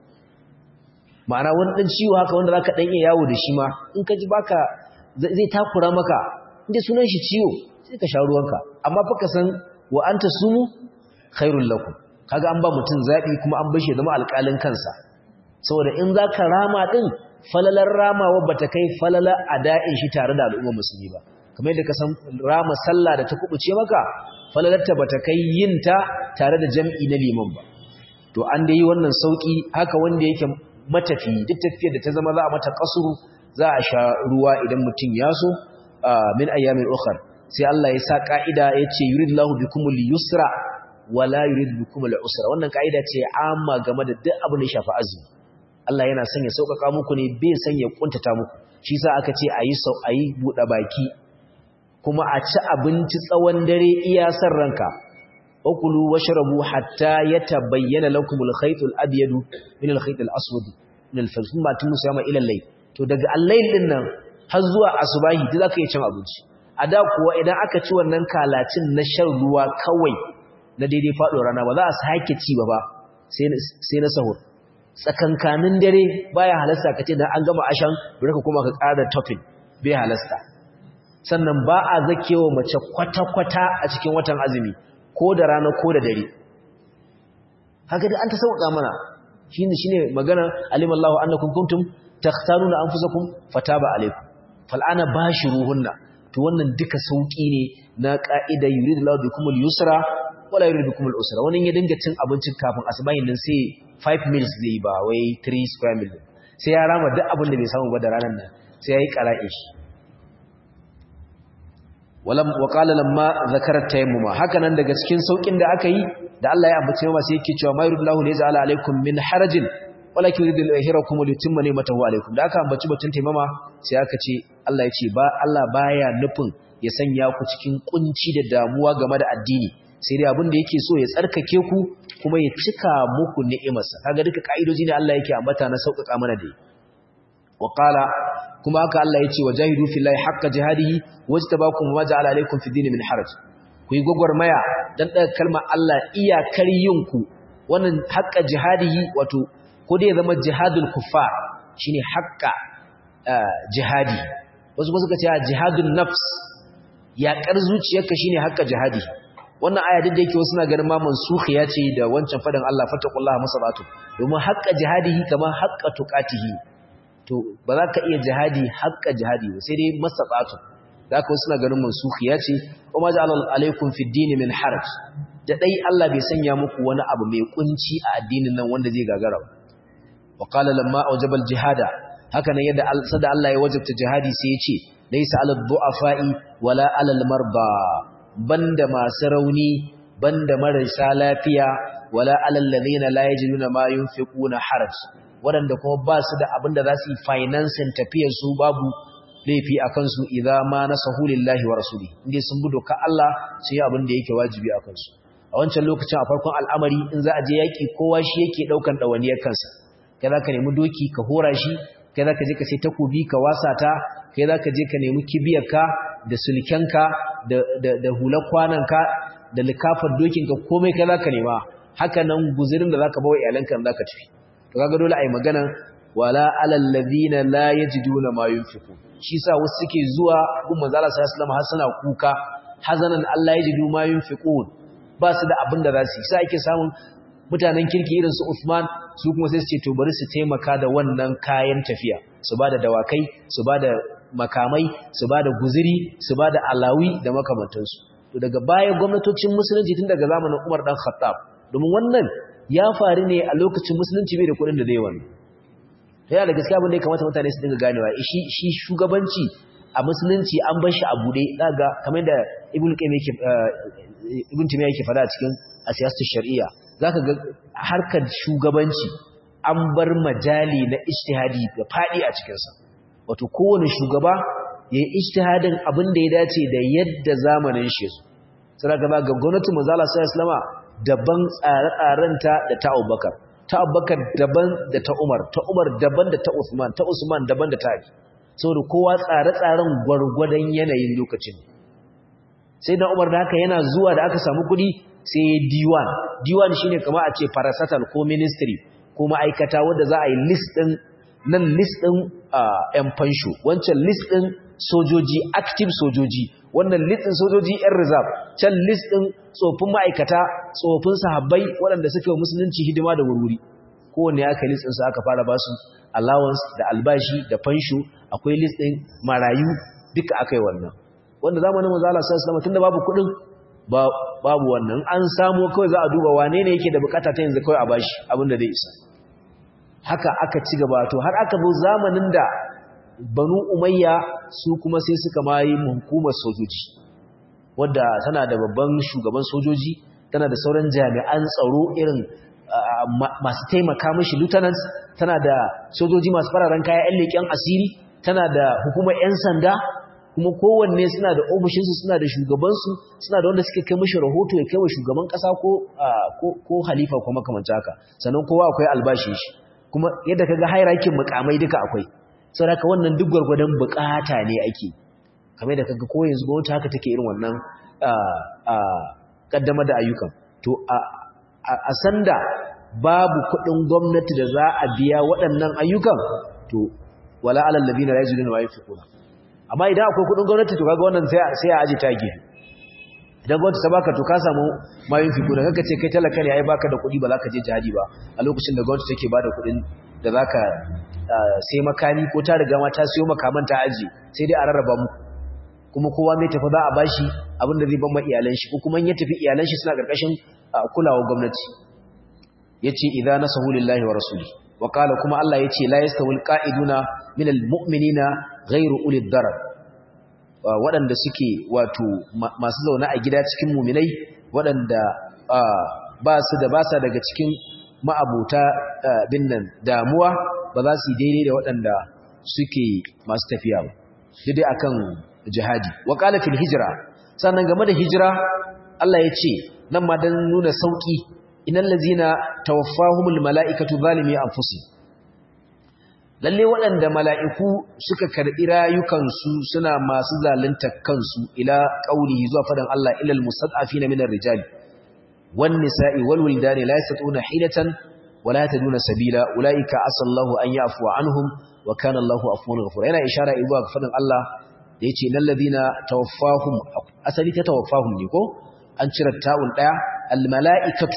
ma'ana wani ɗan ciwo haka wanda za ka ɗan iya yawo da shi ma in ka ji baka zai takura maka inda sunan shi ciwo sai ka sha ruwanka amma fa ka san wa an ta sumu khairul lakum kaga an ba mutum zaɓi kuma an bashi zama alƙalin kansa saboda in za ka rama ɗin falalar ramawa ba ta kai falalar ada'in shi tare da al'ummar musulmi ba kamar yadda ka san rama sallah da ta kubuce maka falalarta bata kai yin ta tare da jam'i na liman ba to an da yi wannan sauki haka wanda yake matafi duk tafiyar da ta zama za a mata kasuru za a sha ruwa idan mutum ya so min ayyamin ukhar sai Allah ya sa ka'ida ya ce yuridullahu bikumul yusra wala yurid bikumul usra wannan ka'ida ce amma game da duk abin da ya shafi azumi Allah yana son ya sauƙaƙa muku ne bai son ya kuntata muku shi sa aka ce ayi sau ayi buɗe baki kuma a ci abinci tsawon dare iya san ranka wakulu washrabu hatta yatabayyana lakum al-khayt al-abyad min al-khayt al-aswad min al-fajr thumma atimmu siyama ila al-layl to daga al-layl din nan har zuwa asubahi duk zaka iya cin abinci a da kuwa idan aka ci wannan kalacin na shan ruwa kawai na daidai faɗo rana ba za a sake ci ba ba sai na sahur tsakankanin dare baya halasta ka ce dan an gama ashan bari ka kuma ka ƙara topping bai halasta sannan ba a zakewa mace kwata-kwata a cikin watan azumi ko da rana ko da dare haka dai an ta sauƙa mana shine shine magana alimallahu annakum kuntum takhtaruna anfusakum fataba alaykum fal'ana bashiruhunna to wannan duka sauki ne na ka'ida yuridullahu bikumul yusra wala yuridu bikumul usra wannan ya dinga cin abincin kafin asubahin nan sai 5 meals zai ba wai 3 square meal sai ya rama duk abin da bai samu ba da ranar nan sai yayi qara'i shi walam wa qala lamma zakara tayammuma haka nan daga cikin saukin da aka yi da Allah ya ambace ma sai yake cewa ma yuridullahu lija'ala alaikum min harajin walakin yuridu al-ihrakum li yutimma ni'matahu alaikum da aka ambaci batun taimama sai aka ce Allah ya ce ba Allah baya nufin ya sanya ku cikin kunci da damuwa game da addini sai dai abin da yake so ya tsarkake ku kuma ya cika muku ni'imarsa kaga duka kaidoji ne Allah yake ambata na sauƙaƙa mana da wa qala kuma haka Allah ya ce wajahidu fillahi haqqa jihadihi wajtabakum wa ja'ala alaykum fid din min haraj ku yi gwagwarmaya dan daga kalmar Allah iyakar yinku wannan haqqa jihadihi wato ko dai zama jihadul kuffar shine haqqa jihadi wasu ba suka ce jihadun nafs yaƙar zuciyarka shine haqqa jihadi wannan aya duk da yake wasu na ganin ma mansukhiya ce da wancan fadan Allah fattaqullaha masabatu domin haqqa jihadihi kamar haqqa tuqatihi to ba za ka iya jihadi haqqa jihadi ba sai dai masabatu da haka wasu na ganin mansukhiya ce kuma ja'ala alaikum fid din min haraj da dai Allah bai sanya muku wani abu mai kunci a addinin nan wanda zai gagara ba wa qala lamma awjaba al jihada haka nan yadda sada Allah ya wajabta jihadi sai ya ce laysa alal du'afa'i wala alal marba banda masu rauni banda marasa lafiya wala alal ladina la yajiduna ma yunfiquna haraj wadanda kuma ba su da abinda za su yi financing tafiyar su babu laifi akan su idza ma nasahu lillahi wa rasuli inde sun bi doka Allah sai abin da yake wajibi akan su a wancan lokacin a farkon al'amari in za a je yaki kowa shi yake daukan dawaniyar kansa kai za ka nemi doki ka hora shi kai za ka je ka sai takobi ka wasa ta kai za ka je ka nemi kibiyarka da sulkenka da hular kwananka da likafar dokinka komai kai za ka nema haka nan guzirin da za ka bawa iyalanka za ka tafi to kaga dole a yi magana wala alal ladina la yajiduna ma yunfiqun shi sa wasu suke zuwa gun manzo Allah sallallahu alaihi wasallam har suna kuka hazanan Allah yajidu ma yunfiqun ba su da abin da za su yi sai ake samun mutanen kirki irin su Uthman su kuma sai su ce to bari su taimaka da wannan kayan tafiya su bada dawakai su bada makamai su bada guziri su bada alawi da makamantansu to daga baya gwamnatocin musulunci tun daga zamanin Umar dan Khattab domin wannan ya faru ne a lokacin musulunci bai da kuɗin da zai wannan to yana da gaskiya abin da ya kamata mutane su dinga ganewa shi shi shugabanci a musulunci an bar shi a bude daga kamar da Ibn Qayyim yake Ibn Taymiyyah yake fada a cikin asiyasatu shar'iyya zaka ga harkar shugabanci an bar majali na ijtihadi da fadi a cikin sa wato kowane shugaba yayi ijtihadin abin da ya dace da yadda zamanin shi sai ga ga gwamnatin manzo Allah sallallahu alaihi daban tsare-tsarenta da ta Abubakar ta Abubakar daban da ta Umar ta Umar daban da ta Uthman ta Usman daban da ta Ali saboda kowa tsare-tsaren gwargwadon yanayin lokacin sai da Umar da haka yana zuwa da aka samu kuɗi sai ya diwan diwan shine kamar a ce parastatal ko ministry ko ma'aikata wanda za a yi list din nan list din yan fansho wancan list din sojoji active sojoji wannan list din sojoji yan reserve can list din tsofin ma'aikata tsofin sahabbai waɗanda suke wa musulunci hidima da wurwuri kowanne aka list din su aka fara basu allowance da albashi da fansho akwai list din marayu duka akai wannan wanda zamanin manzo Allah sallallahu alaihi wasallam tunda babu kuɗin babu wannan an samu kawai za a duba wane ne yake da bukata ta yanzu kawai a bashi abin da zai isa haka aka ci gaba to har aka zo zamanin da banu umayya su kuma sai suka mayi hukumar sojoji wadda tana da babban shugaban sojoji tana da sauran jami'an tsaro irin masu taimaka mishi lieutenants tana da sojoji masu fararen kaya 'yan leƙen asiri tana da hukumar 'yan sanda kuma kowanne suna da ofishinsu suna da shugabansu suna da wanda suke kai mashi rahoto ya kai wa shugaban ƙasa ko halifa ko makamanta haka sannan kowa akwai albashin shi kuma yadda kaga hairakin mukamai duka akwai saboda wannan duk gwargwadon bukata ne ake kamar da kaga ko yanzu gwamnati haka take irin wannan kaddamar da ayyukan to a sanda babu kuɗin gwamnati da za a biya waɗannan ayyukan to wala alal ladina la yajiduna ma yunfiquna amma idan akwai kuɗin gwamnati to kaga wannan sai sai a aje tage idan gwamnati ta baka to ka samu ma yunfiquna kaga ce kai talaka ne ai baka da kuɗi ba za ka je jihadi ba a lokacin da gwamnati take bada kuɗin da zaka sai makami ko ta riga ma ta siyo makaman ta aje sai dai a rarraba muku kuma kowa mai tafi za a bashi abin da zai ban ma iyalan shi ko kuma in ya tafi iyalan shi suna karkashin kulawar gwamnati yace idza nasahu lillahi wa rasuli wa qala kuma Allah yace la yastawil qa'iduna minal mu'minina ghayru ulil darar waɗanda suke wato masu zaune a gida cikin mu'minai waɗanda ba su da basa daga cikin ma'abuta bin nan damuwa ba za su yi daidai da waɗanda suke masu tafiya ba daidai akan jihadi wa qala fil hijra sannan game da hijira Allah ya ce nan ma dan nuna sauki innal ladzina tawaffahumul malaikatu zalimi anfusihim lalle waɗanda mala'iku suka karɓi rayukansu suna masu zalunta kansu ila qaulihi zuwa fadan Allah ilal mustad'afina minar rijali wan nisa'i wal wildani la yastatuna hilatan wala yataduna sabila ulaika asallahu an ya'fu anhum wa kana Allahu afuwan ghafura yana ishara zuwa ga fadan Allah da yace lil ladina tawaffahum asali ta tawaffahum ne ko an cire ta'un daya al mala'ikatu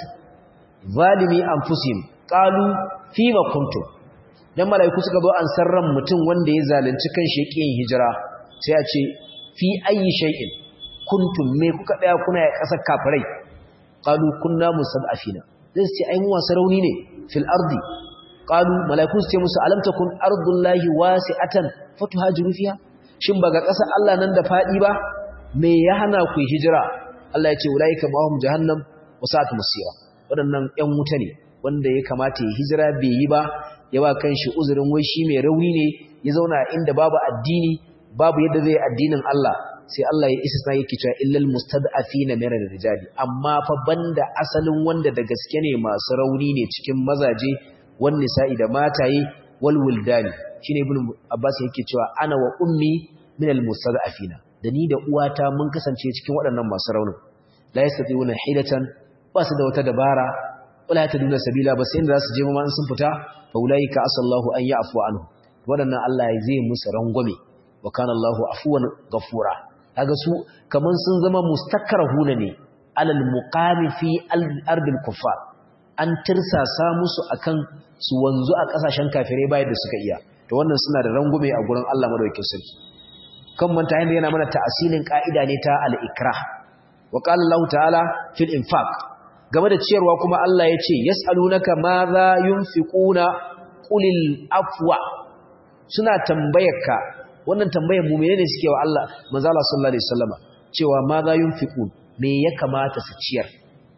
zalimi anfusihim qalu fima kuntum dan malaiku suka zo an sarran mutum wanda ya zalunci kan shi yin hijira sai a ce fi ayi shay'in kuntum me kuka daya kuna ya kasar kafirai qalu kunna musadafina sai ce ai mu wasa rauni ne fil ardi qalu malaiku su ce musu alam takun ardullahi wasi'atan fatuhajiru fiha shin ba ga kasar Allah nan da fadi ba me ya hana ku hijira Allah ya ce ulaika mahum jahannam wasa'at musira wadannan yan wuta ne wanda ya kamata ya hijira bai yi ba ya ba kanshi uzurin wai shi mai rauni ne ya zauna inda babu addini babu yadda zai addinin Allah sai Allah ya isa sai yake cewa illal mustad'afina min ar-rijali amma fa banda asalin wanda da gaske ne masu rauni ne cikin mazaje wan nisa'i da mataye wal wildani shine ibn Abbas yake cewa ana wa ummi min al-mustad'afina da ni da uwata mun kasance cikin waɗannan masu raunin la yastati'una hilatan ba su da wata dabara wala yataduna sabila ba sai inda za su je ma in sun fita fa ulaika asallahu an ya'fu anhu wadannan Allah zai musu rangwame wa kana Allahu afuwan ghafura kaga su kaman sun zama mustakrahuna ne alal muqami fi ardil kuffar an tirsasa musu akan su wanzu a kasashen kafirai bayan da suka iya to wannan suna da rangume a gurin Allah madaukakin sarki kan manta yanda yana mana ta'asilin ka'ida ne ta al-ikrah wa qala Allah ta'ala fil infaq game da ciyarwa kuma Allah ya ce yas'alunaka ma za yunfiquna qulil afwa suna tambayarka wannan tambayar mu menene suke wa Allah manzo Allah sallallahu alaihi wasallama cewa ma za yunfiqun me ya kamata su ciyar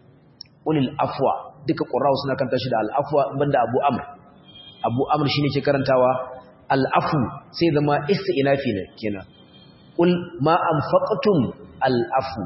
qulil afwa duka qurra'u suna kanta shi da al-afwa banda Abu Amr Abu Amr shine ke karantawa al-afu sai zama isti'nafi ne kenan qul ma anfaqtum al-afu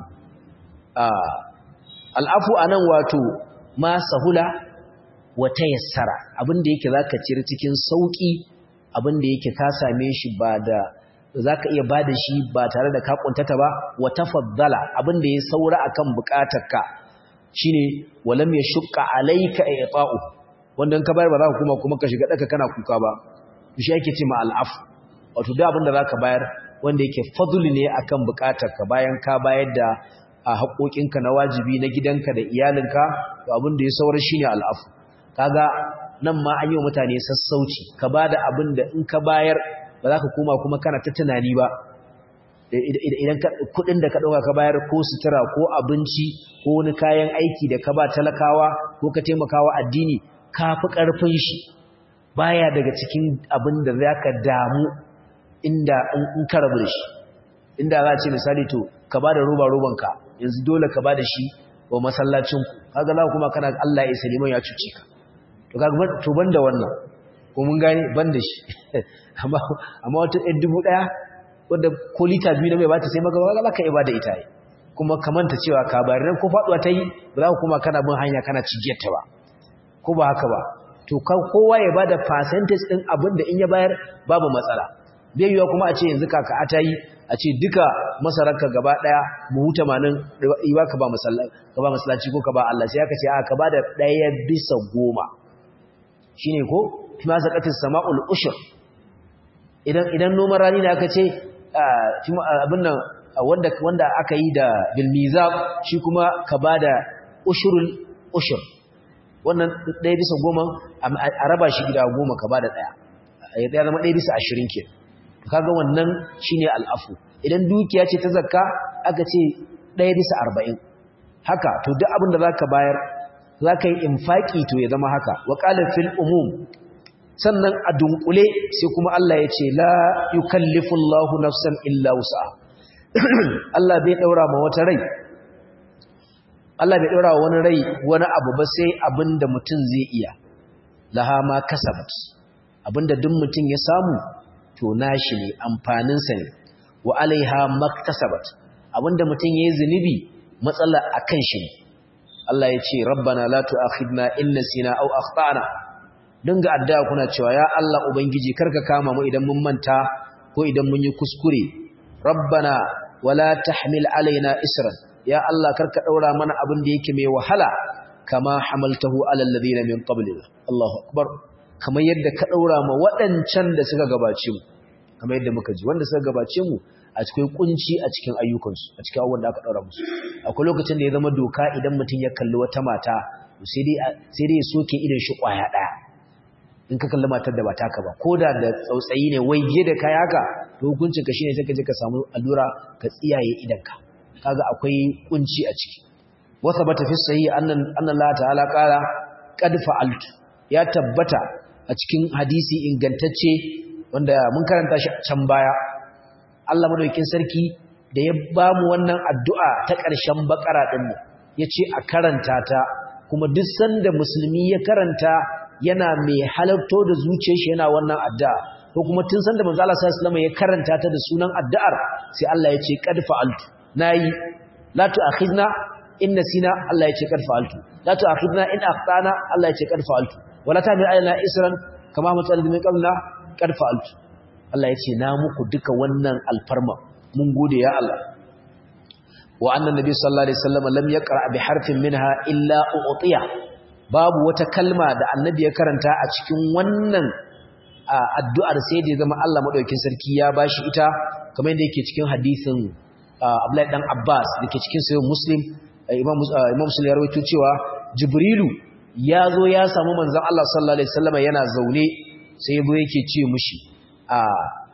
al'afu a nan wato ma sahula wata yassara abinda yake za ka cire cikin sauƙi abinda yake ka same shi ba da za ka iya ba da shi ba tare da ka ƙuntata ba wata faddala abinda ya saura a kan buƙatarka shi ne walam ya shuka alaika a yatsa'u wanda ka bayar ba za ka kuma kuma ka shiga ɗaka kana kuka ba shi yake ce ma al'afu wato da abinda za ka bayar wanda yake faduli ne akan buƙatarka bayan ka bayar da a haƙoƙinka na wajibi na gidanka da iyalinka to abin da ya saura shine al'afu kaga nan ma an yi wa mutane sassauci ka bada abin da in ka bayar ba za ka koma kuma kana ta tunani ba idan kuɗin da ka ɗauka ka bayar ko sutura ko abinci ko wani kayan aiki da ka ba talakawa ko ka taimakawa addini ka fi ƙarfin shi baya daga cikin abin da za ka damu inda in ka rabu da shi inda za a ce misali to ka ba da roba-robanka yanzu dole ka ba da shi wa masallacinku kaga za kuma kana Allah ya saliman ya cuce ka to kaga to banda wannan ko mun gane banda shi amma amma wata ɗan dubu ɗaya wanda ko lita biyu na mai bata sai maka kaga zaka iya bada ita kuma kamanta cewa ka bayar nan ko faduwa ta yi ba za ka kuma kana bin hanya kana cigiyar ta ba ko ba haka ba to kowa ya bada percentage din abin da in ya bayar babu matsala bai yiwa kuma a ce yanzu kaka a tayi a ce duka masararka gaba daya mu huta manin iwa ka ba masallaci ka ba masallaci ko ka ba Allah sai aka ce a ka bada daya bisa goma shine ko fi ma zakatis sama'ul ushur idan idan noman rani ne aka ce abin nan wanda wanda aka yi da bil mizab shi kuma ka bada ushurul ushur wannan ɗaya bisa goma a raba shi gida goma ka bada ɗaya ya zama ɗaya bisa ashirin ke kaga wannan shine al'afu idan dukiya ce ta zakka aka ce ɗaya bisa arba'in haka to duk abin da za ka bayar za ka yi infaƙi to ya zama haka wa ƙalar fil umum sannan a dunkule sai kuma Allah ya ce la yukallifu Allahu nafsan illa wusa Allah bai ɗaura ma wata rai Allah bai ɗora wani rai wani abu ba sai abinda mutum zai iya laha ma kasabat abinda duk mutum ya samu to nashi ne amfaninsa ne wa alaiha maktasabat abinda mutum ya yi zunubi matsala akan shi ne Allah ya ce rabbana la tu'akhidna in nasina aw akhtana dinga addu'a kuna cewa ya Allah ubangiji karka kama mu idan mun manta ko idan mun yi kuskure rabbana wala tahmil alaina isran ya Allah karka daura mana abin da yake mai wahala kama hamaltahu alal ladina min qablina Allahu akbar kamar yadda ka daura ma wadancan da suka gabace mu kamar yadda muka ji wanda suka gabace mu a cikin kunci a cikin ayyukansu a cikin abubuwan da aka daura musu akwai lokacin da ya zama doka idan mutum ya kalli wata mata sai dai sai dai ya soke idan shi kwaya daya in ka kalli matar da ba taka ba koda da tsautsayi ne waige da kai haka to hukuncin ka shine sai ka je ka samu allura ka tsiyaye idanka kaga akwai kunci a ciki wasa bata fi sahihi annan annan Allah ta'ala qala qad fa'altu ya tabbata a cikin hadisi ingantacce wanda mun karanta shi can baya Allah madaukakin sarki da ya bamu wannan addu'a ta ƙarshen bakara din ne yace a karanta ta kuma duk sanda musulmi ya karanta yana mai halarto da zuciyar shi yana wannan addu'a ko kuma tun sanda manzo Allah sallallahu alaihi wasallam ya karanta ta da sunan addu'ar sai Allah ya ce qad fa'altu nayi la tu'akhidna in nasina Allah ya ce qad fa'altu la tu'akhidna in akhtana Allah ya ce qad fa'altu wala ta'mil alaina isran kama matal min qablna qad fa'altu Allah ya ce na muku duka wannan alfarma mun gode ya Allah wa annan nabi sallallahu alaihi wasallam lam yaqra bi harfin minha illa u'tiya babu wata kalma da annabi ya karanta a cikin wannan addu'ar sai da zama Allah madaukakin sarki ya bashi ita kamar yadda yake cikin hadisin Abdullahi dan Abbas dake cikin sahih Muslim Imam Imam Muslim ya rawaito cewa Jibrilu ya zo ya samu manzon Allah sallallahu alaihi wasallam yana zaune sai yabo yake ce mushi a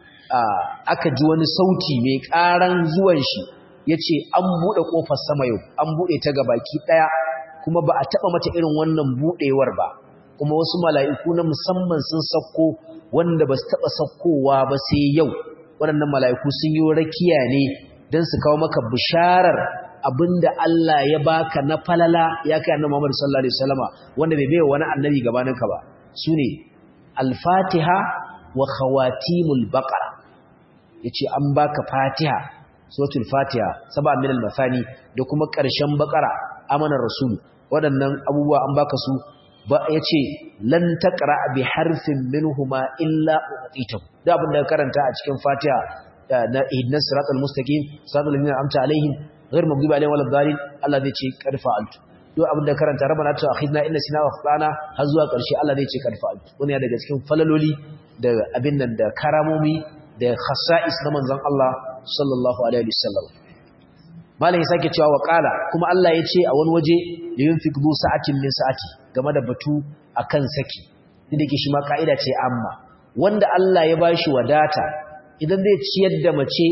aka ji wani sauti mai karan zuwan shi yace an bude kofar sama yau an bude ta gabaki daya kuma ba a taba mata irin wannan budewar ba kuma wasu mala'iku na musamman sun sako wanda ba su taba sakkowa ba sai yau waɗannan mala'iku sun yi rakiya ne don su kawo maka bisharar abinda Allah ya baka na falala ya kai annabi Muhammad sallallahu alaihi wasallama wanda bai bai wani annabi gabaninka ba sune al-Fatiha wa khawatimul Baqara yace an baka Fatiha suratul Fatiha saba min al-masani da kuma ƙarshen Baqara amanar rasul waɗannan abubuwa an baka su ba yace lan taqra bi harfin minhuma illa uqitahu da abin da karanta a cikin Fatiha na ihdinas siratal mustaqim siratal ladzina amta alaihim ghayr maghdubi alaihim waladdallin Allah zai ce karfa altu duk abin da karanta rabbana ta akhidna inna sina wa akhtana har zuwa ƙarshe Allah zai ce karfa altu wannan ya daga cikin falaloli da abin nan da karamomi da khasa'is na manzon Allah sallallahu alaihi wasallam malam ya sake cewa wa qala kuma Allah ya ce a wani waje yunfiq du sa'atin min sa'ati game da batu akan saki inda ke shi ma kaida ce amma wanda Allah ya bashi wadata idan zai ciyar da mace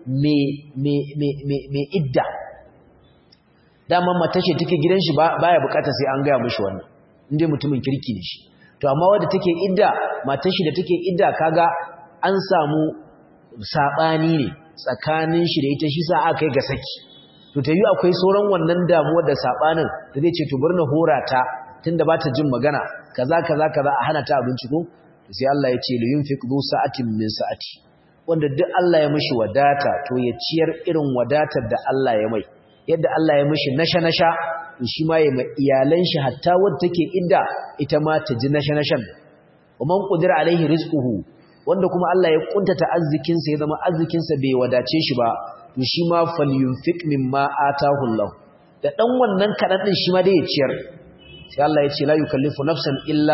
mai idda dama matar shi take gidan shi baya bukata sai an gaya mishi wannan inda mutumin kirki ne shi to amma wadda take idda matar shi da take idda kaga an samu sabani ne tsakanin shi da ita shi sa aka yi ga saki to ta yi akwai sauran wannan damuwar da sabanin da zai ce to bari na hora ta tunda ba ta jin magana kaza kaza kaza a hana ta abinci ko sai Allah ya ce li yunfiq du sa'atin min sa'ati wanda duk Allah ya mishi wadata to ya ciyar irin wadatar da Allah ya mai yadda Allah ya mishi nasha-nasha to shi ma ya ma iyalan shi hatta wadda take idda ita ma ta ji nasha-nashan wa man qudira alaihi rizquhu wanda kuma Allah ya kuntata arzikin sa ya zama arzikin sa bai wadace shi ba to shi ma falyunfiq mimma atahu Allah da dan wannan kadan din shi ma dai ya ciyar sai Allah ya ce la yukallifu nafsan illa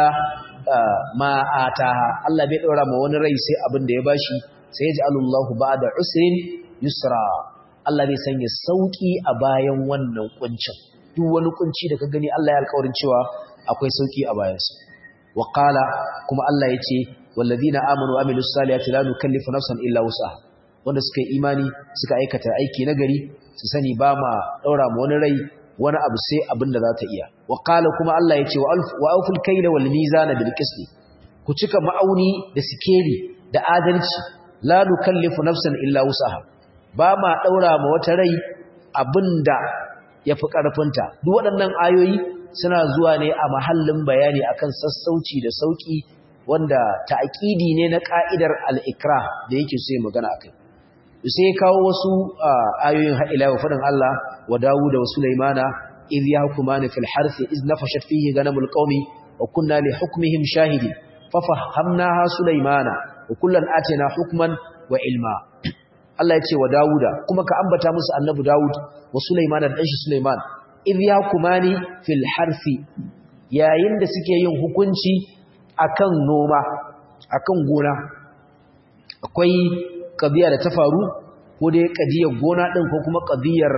ma ataha Allah bai daura ma wani rai sai abin da ya bashi sai ya ji Allahu ba'da usrin yusra Allah zai sanya sauki a bayan wannan kuncin duk wani kunci da ka gani Allah ya alƙawarin cewa akwai sauki a bayansa wa qala kuma Allah yace walladina amanu wa amilus salihati la nukallifu nafsan illa wus'aha wanda suka yi imani suka aikata aiki nagari su sani ba ma daura ma wani rai wani abu sai abin da za ta iya wa qala kuma Allah yace wa alf wa awful kayla wal mizana bil qist ku cika ma'auni da sikeli da adalci la nukallifu nafsan illa wus'aha ba ma ɗaura ma wata rai abinda ya fi ƙarfinta duk waɗannan ayoyi suna zuwa ne a mahallin bayani akan sassauci da sauƙi wanda ta'aƙidi ne na ƙa'idar al'ikra da yake so ya magana a kai sai kawo wasu ayoyin haɗila wa faɗin Allah wa dawu da wasu laimana iz ya hukuma ni fil harfi iz nafashat fihi ganamul qaumi wa kunna li hukmihim shahidi fa fahamnaha sulaimana wa kullan atina hukman wa ilma Allah ya ce wa Dawuda kuma ka ambata musu annabi Dawud wa Sulaiman da ɗanshi Sulaiman idh yakumani fil harfi yayin da suke yin hukunci akan noma akan gona akwai qadiya da ta faru ko dai qadiyar gona din ko kuma qadiyar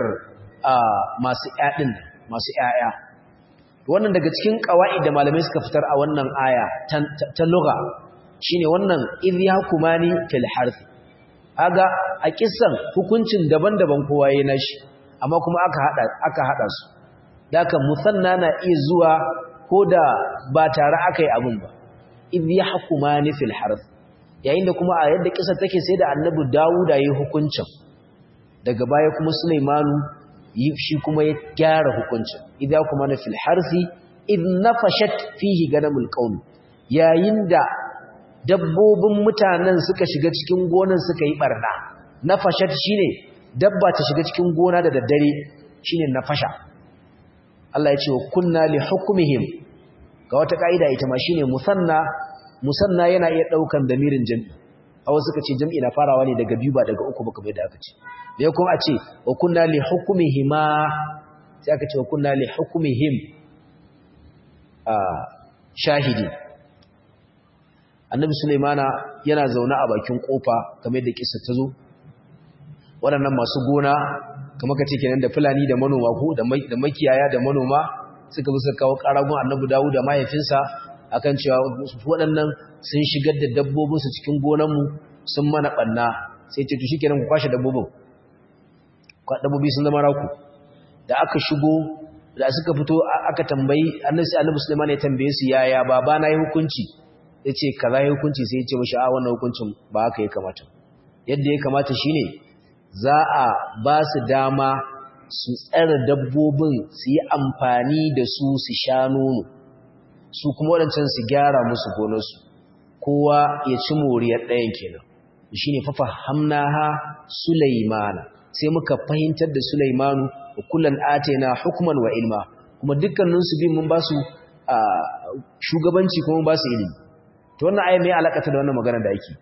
masu ƴaƴin masu ƴaƴa wannan daga cikin qawaid da malamai suka fitar a wannan aya ta lugha shine wannan idh yakumani fil harfi aga a kissan hukuncin daban-daban kowa yayin nashi amma kuma aka hada aka hada su daka musanna na iya zuwa koda ba tare aka yi abun ba idh yahkumani fil harth yayin da kuma a yadda kissa take sai da annabi Dawuda yayin hukuncin daga baya kuma Sulaimanu shi kuma ya gyara hukuncin idh yahkumani fil harthi idh nafashat fihi ganamul qaum yayin da dabbobin mutanen suka shiga cikin gonan suka yi barna nafashat shine dabba ta shiga cikin gona da daddare shine nafasha Allah ya ce wa kunna li hukmihim ga wata kaida ita ma shine musanna musanna yana iya daukan damirin jami'i awu suka ce jami'i na farawa ne daga biyu ba daga uku ba kamar da aka ce da kuma a ce wa kunna li hukmihima sai aka ce wa kunna li hukmihim a shahidi annabi sulaimana yana zaune a bakin kofa kamar da kissa ta zo waɗannan masu gona kamar ka ce kenan da fulani da manoma ko da makiyaya da manoma suka bi suka kawo ƙaragun annabi dawo da mahaifinsa akan cewa waɗannan sun shigar da dabbobinsu cikin gonanmu sun mana ɓanna sai ce to shi kenan ku kwashe dabbobin dabbobi sun zama raku da aka shigo da suka fito aka tambayi annabi annabi Sulaiman ya tambaye su yaya baba na yi hukunci yace kaza yi hukunci sai yace mishi a wannan hukuncin ba haka ya kamata yadda ya kamata shine za a ba su dama su tsare dabbobin su yi amfani da su su sha nono su kuma waɗancan su gyara musu gonarsu kowa ya ci moriyar ɗayan kenan shine fafa hamnaha sulaimana sai muka fahimtar da sulaimanu wa kullum atena hukman wa ilma kuma dukkaninsu bin mun ba su shugabanci kuma ba su ilimi to wannan ayi mai alakata da wannan maganar da ake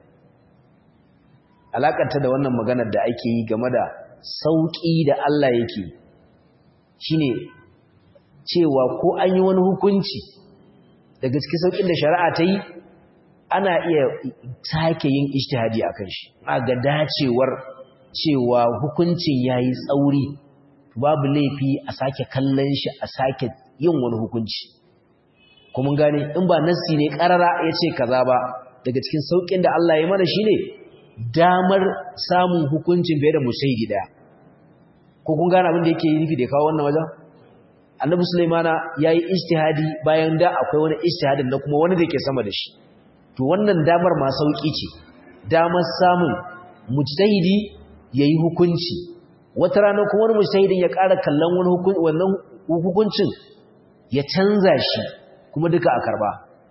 alakata da wannan maganar da ake yi game da sauki da Allah yake shine cewa ko an yi wani hukunci daga cikin saukin da shari'a ta yi ana iya sake yin ijtihadi akan shi a ga dacewar cewa hukuncin yayi tsauri babu laifi a sake kallon shi a sake yin wani hukunci kuma gane in ba nassi ne karara yace kaza ba daga cikin saukin da Allah ya mana shine damar samun hukuncin bai da musaidi daya ko kun gane abin da yake yi nufi da kawo wannan wajen Annabi Sulaimana yayi ijtihadi bayan da akwai wani ijtihadin da kuma wani da ke sama da shi to wannan damar ma sauki ce damar samun mujtahidi yayi hukunci wata rana kuma wani mujtahidin ya ƙara kallon wani wannan hukuncin ya canza shi kuma duka a karba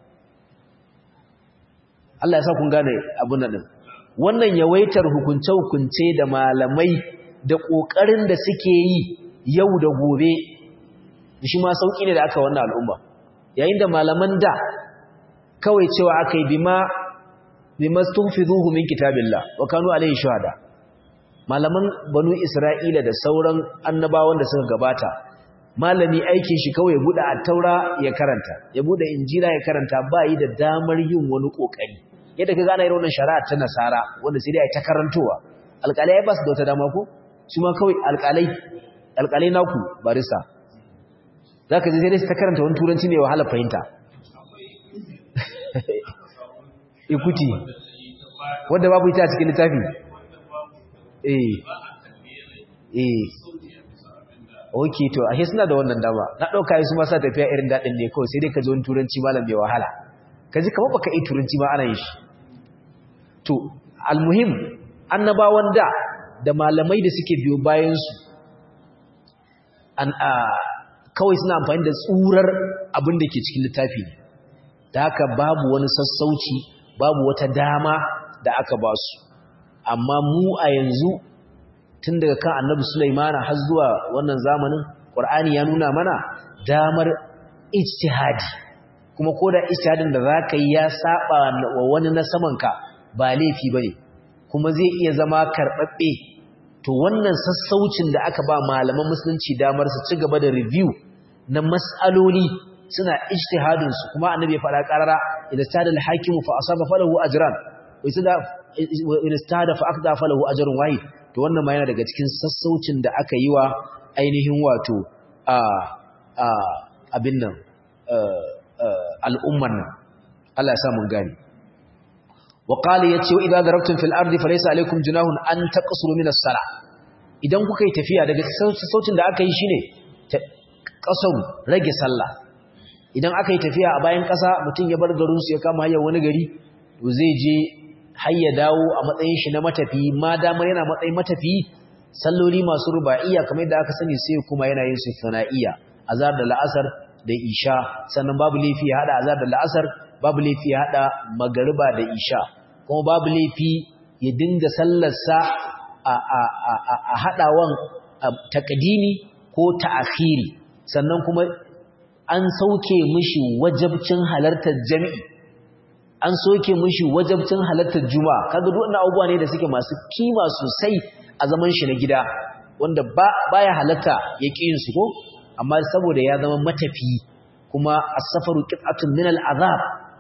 Allah ya sa kun gane abun nan wannan yawaitar hukunce-hukunce da malamai da ƙoƙarin da suke yi yau da gobe shi ma sauki ne da aka wannan al'umma yayin da malaman da kawai cewa aka yi bima bima stufizuhu min kitabillah wa kanu alayhi shuhada malaman banu isra'ila da sauran annabawan da suka gabata malami aikin shi kawai ya bude at-taura ya karanta ya bude injila ya karanta ba yi da damar yin wani kokari yadda ka gane irin wannan shari'a ta nasara wanda sai dai ai ta karantowa alƙalai ba su da wata dama ko su ma kawai alƙalai alƙalai naku barista zaka je sai dai ta karanta wani turanci ne wahala fahimta ikuti wanda babu ita a cikin littafi eh eh okay to ashe suna da wannan dama na dauka su ma sa tafiya irin dadin ne kawai sai dai ka ji wani turanci malam bai wahala kaji kamar baka yi turanci ma ana yin shi to almuhim annabawan da da malamai da suke biyo bayan su an a kawai suna amfani da tsurar abin da ke cikin littafi ne da haka babu wani sassauci babu wata dama da aka ba su amma mu a yanzu tun daga kan annabi Sulaimana har zuwa wannan zamanin Qur'ani ya nuna mana damar ijtihadi kuma koda ijtihadin da zaka yi ya saba wa wani na samanka ba laifi bane kuma zai iya zama karbabbe to wannan sassaucin da aka ba malaman musulunci damar su ci gaba da review na mas'aloli suna ijtihadin su kuma annabi ya fara karara idan tada al-hakimu fa asaba falahu ajran wa idan tada fa aqda falahu ajrun wahid to wannan ma yana daga cikin sassaucin da aka yi wa ainihin wato a a abin nan al'umman nan Allah ya sa mun gani wa qala yace wa idza darabtum fil ardi falaysa alaykum junahun an taqsuru min as-salah idan kuka yi tafiya daga sassaucin da aka yi shine kasaru rage sallah idan aka yi tafiya a bayan ƙasa mutum ya bar garinsu ya kama hanyar wani gari to zai je har ya dawo a matsayin shi na matafi ma damar yana matsayin matafi salloli masu ruba'iyya kamar yadda aka sani sai kuma yana yin su sana'iyya azar da la'asar da isha sannan babu laifi ya hada azar da la'asar babu laifi ya hada magariba da isha kuma babu laifi ya dinga sallarsa a a a a hadawan takdimi ko ta'khiri sannan kuma an sauke mishi wajabcin halartar jami'i an soke mishi wajabcin halartar juma'a kaga duk wannan abubuwa ne da suke masu kima sosai a zaman shi na gida wanda ba baya halarta ya yin su ko amma saboda ya zama matafi kuma as-safaru qit'atun min al-azab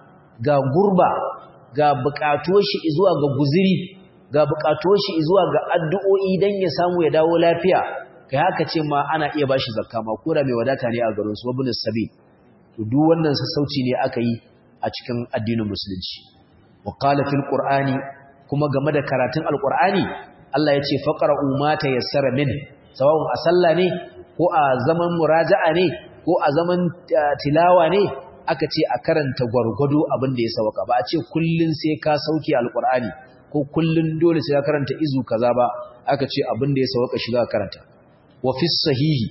ga gurba ga buƙatuwar shi zuwa ga guziri ga buƙatuwar shi zuwa ga addu'o'i dan ya samu ya dawo lafiya kai haka ce ma ana iya bashi zakka ma ko da mai wadata ne a garin su wabin sabi to duk wannan sassauci ne aka yi a cikin addinin musulunci wa qala fil qur'ani kuma game da karatun alqur'ani Allah ya ce faqra'u ma tayassara min sawa'un a sallah ne ko a zaman muraja'a ne ko a zaman tilawa ne aka ce a karanta gwargwado abin da ya sauka ba a ce kullun sai ka sauke alqur'ani ko kullun dole sai ka karanta izu kaza ba aka ce abin da ya sauka shi za ka karanta wa fi sahihi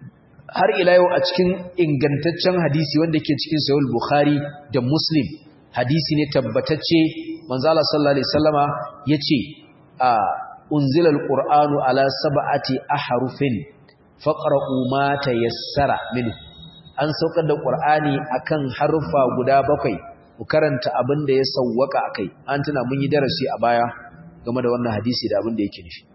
har ila yau a cikin ingantaccen hadisi wanda ke cikin sahih bukhari da muslim hadisi ne tabbatacce manzo Allah sallallahu alaihi wasallama yace a unzila alqur'anu ala sab'ati ahrufin faqra'u ma tayassara minhu an saukar da qur'ani akan harufa guda bakwai ku karanta abin da ya sawwaka akai an tuna mun yi darasi a baya game da wannan hadisi da abin da yake nufi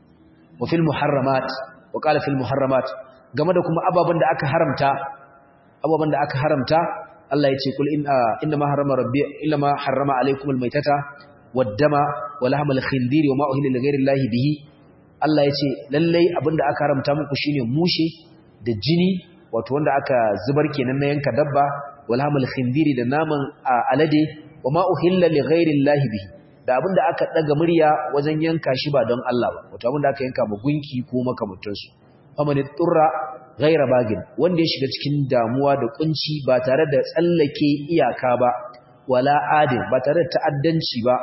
wa fil muharramat wa qala fil muharramat game da kuma ababan da aka haramta ababan da aka haramta Allah ya ce kul inna ma harrama rabbi illa ma harrama alaykum almaytata waddama wa lahmal khindir wa ma uhilla li ghayri llahi bihi Allah ya ce lallai abinda aka haramta muku shine mushe da jini wato wanda aka zubar kenan na yanka dabba wa lahmal khindir da naman alade wa ma uhilla li ghayri llahi bihi da abinda aka daga murya wajen yanka shi ba don Allah ba wato abinda aka yanka ma gunki ko makamantansu faman turra ghaira bagin wanda ya shiga cikin damuwa da kunci ba tare da tsallake iyaka ba wala adin ba tare da ta'addanci ba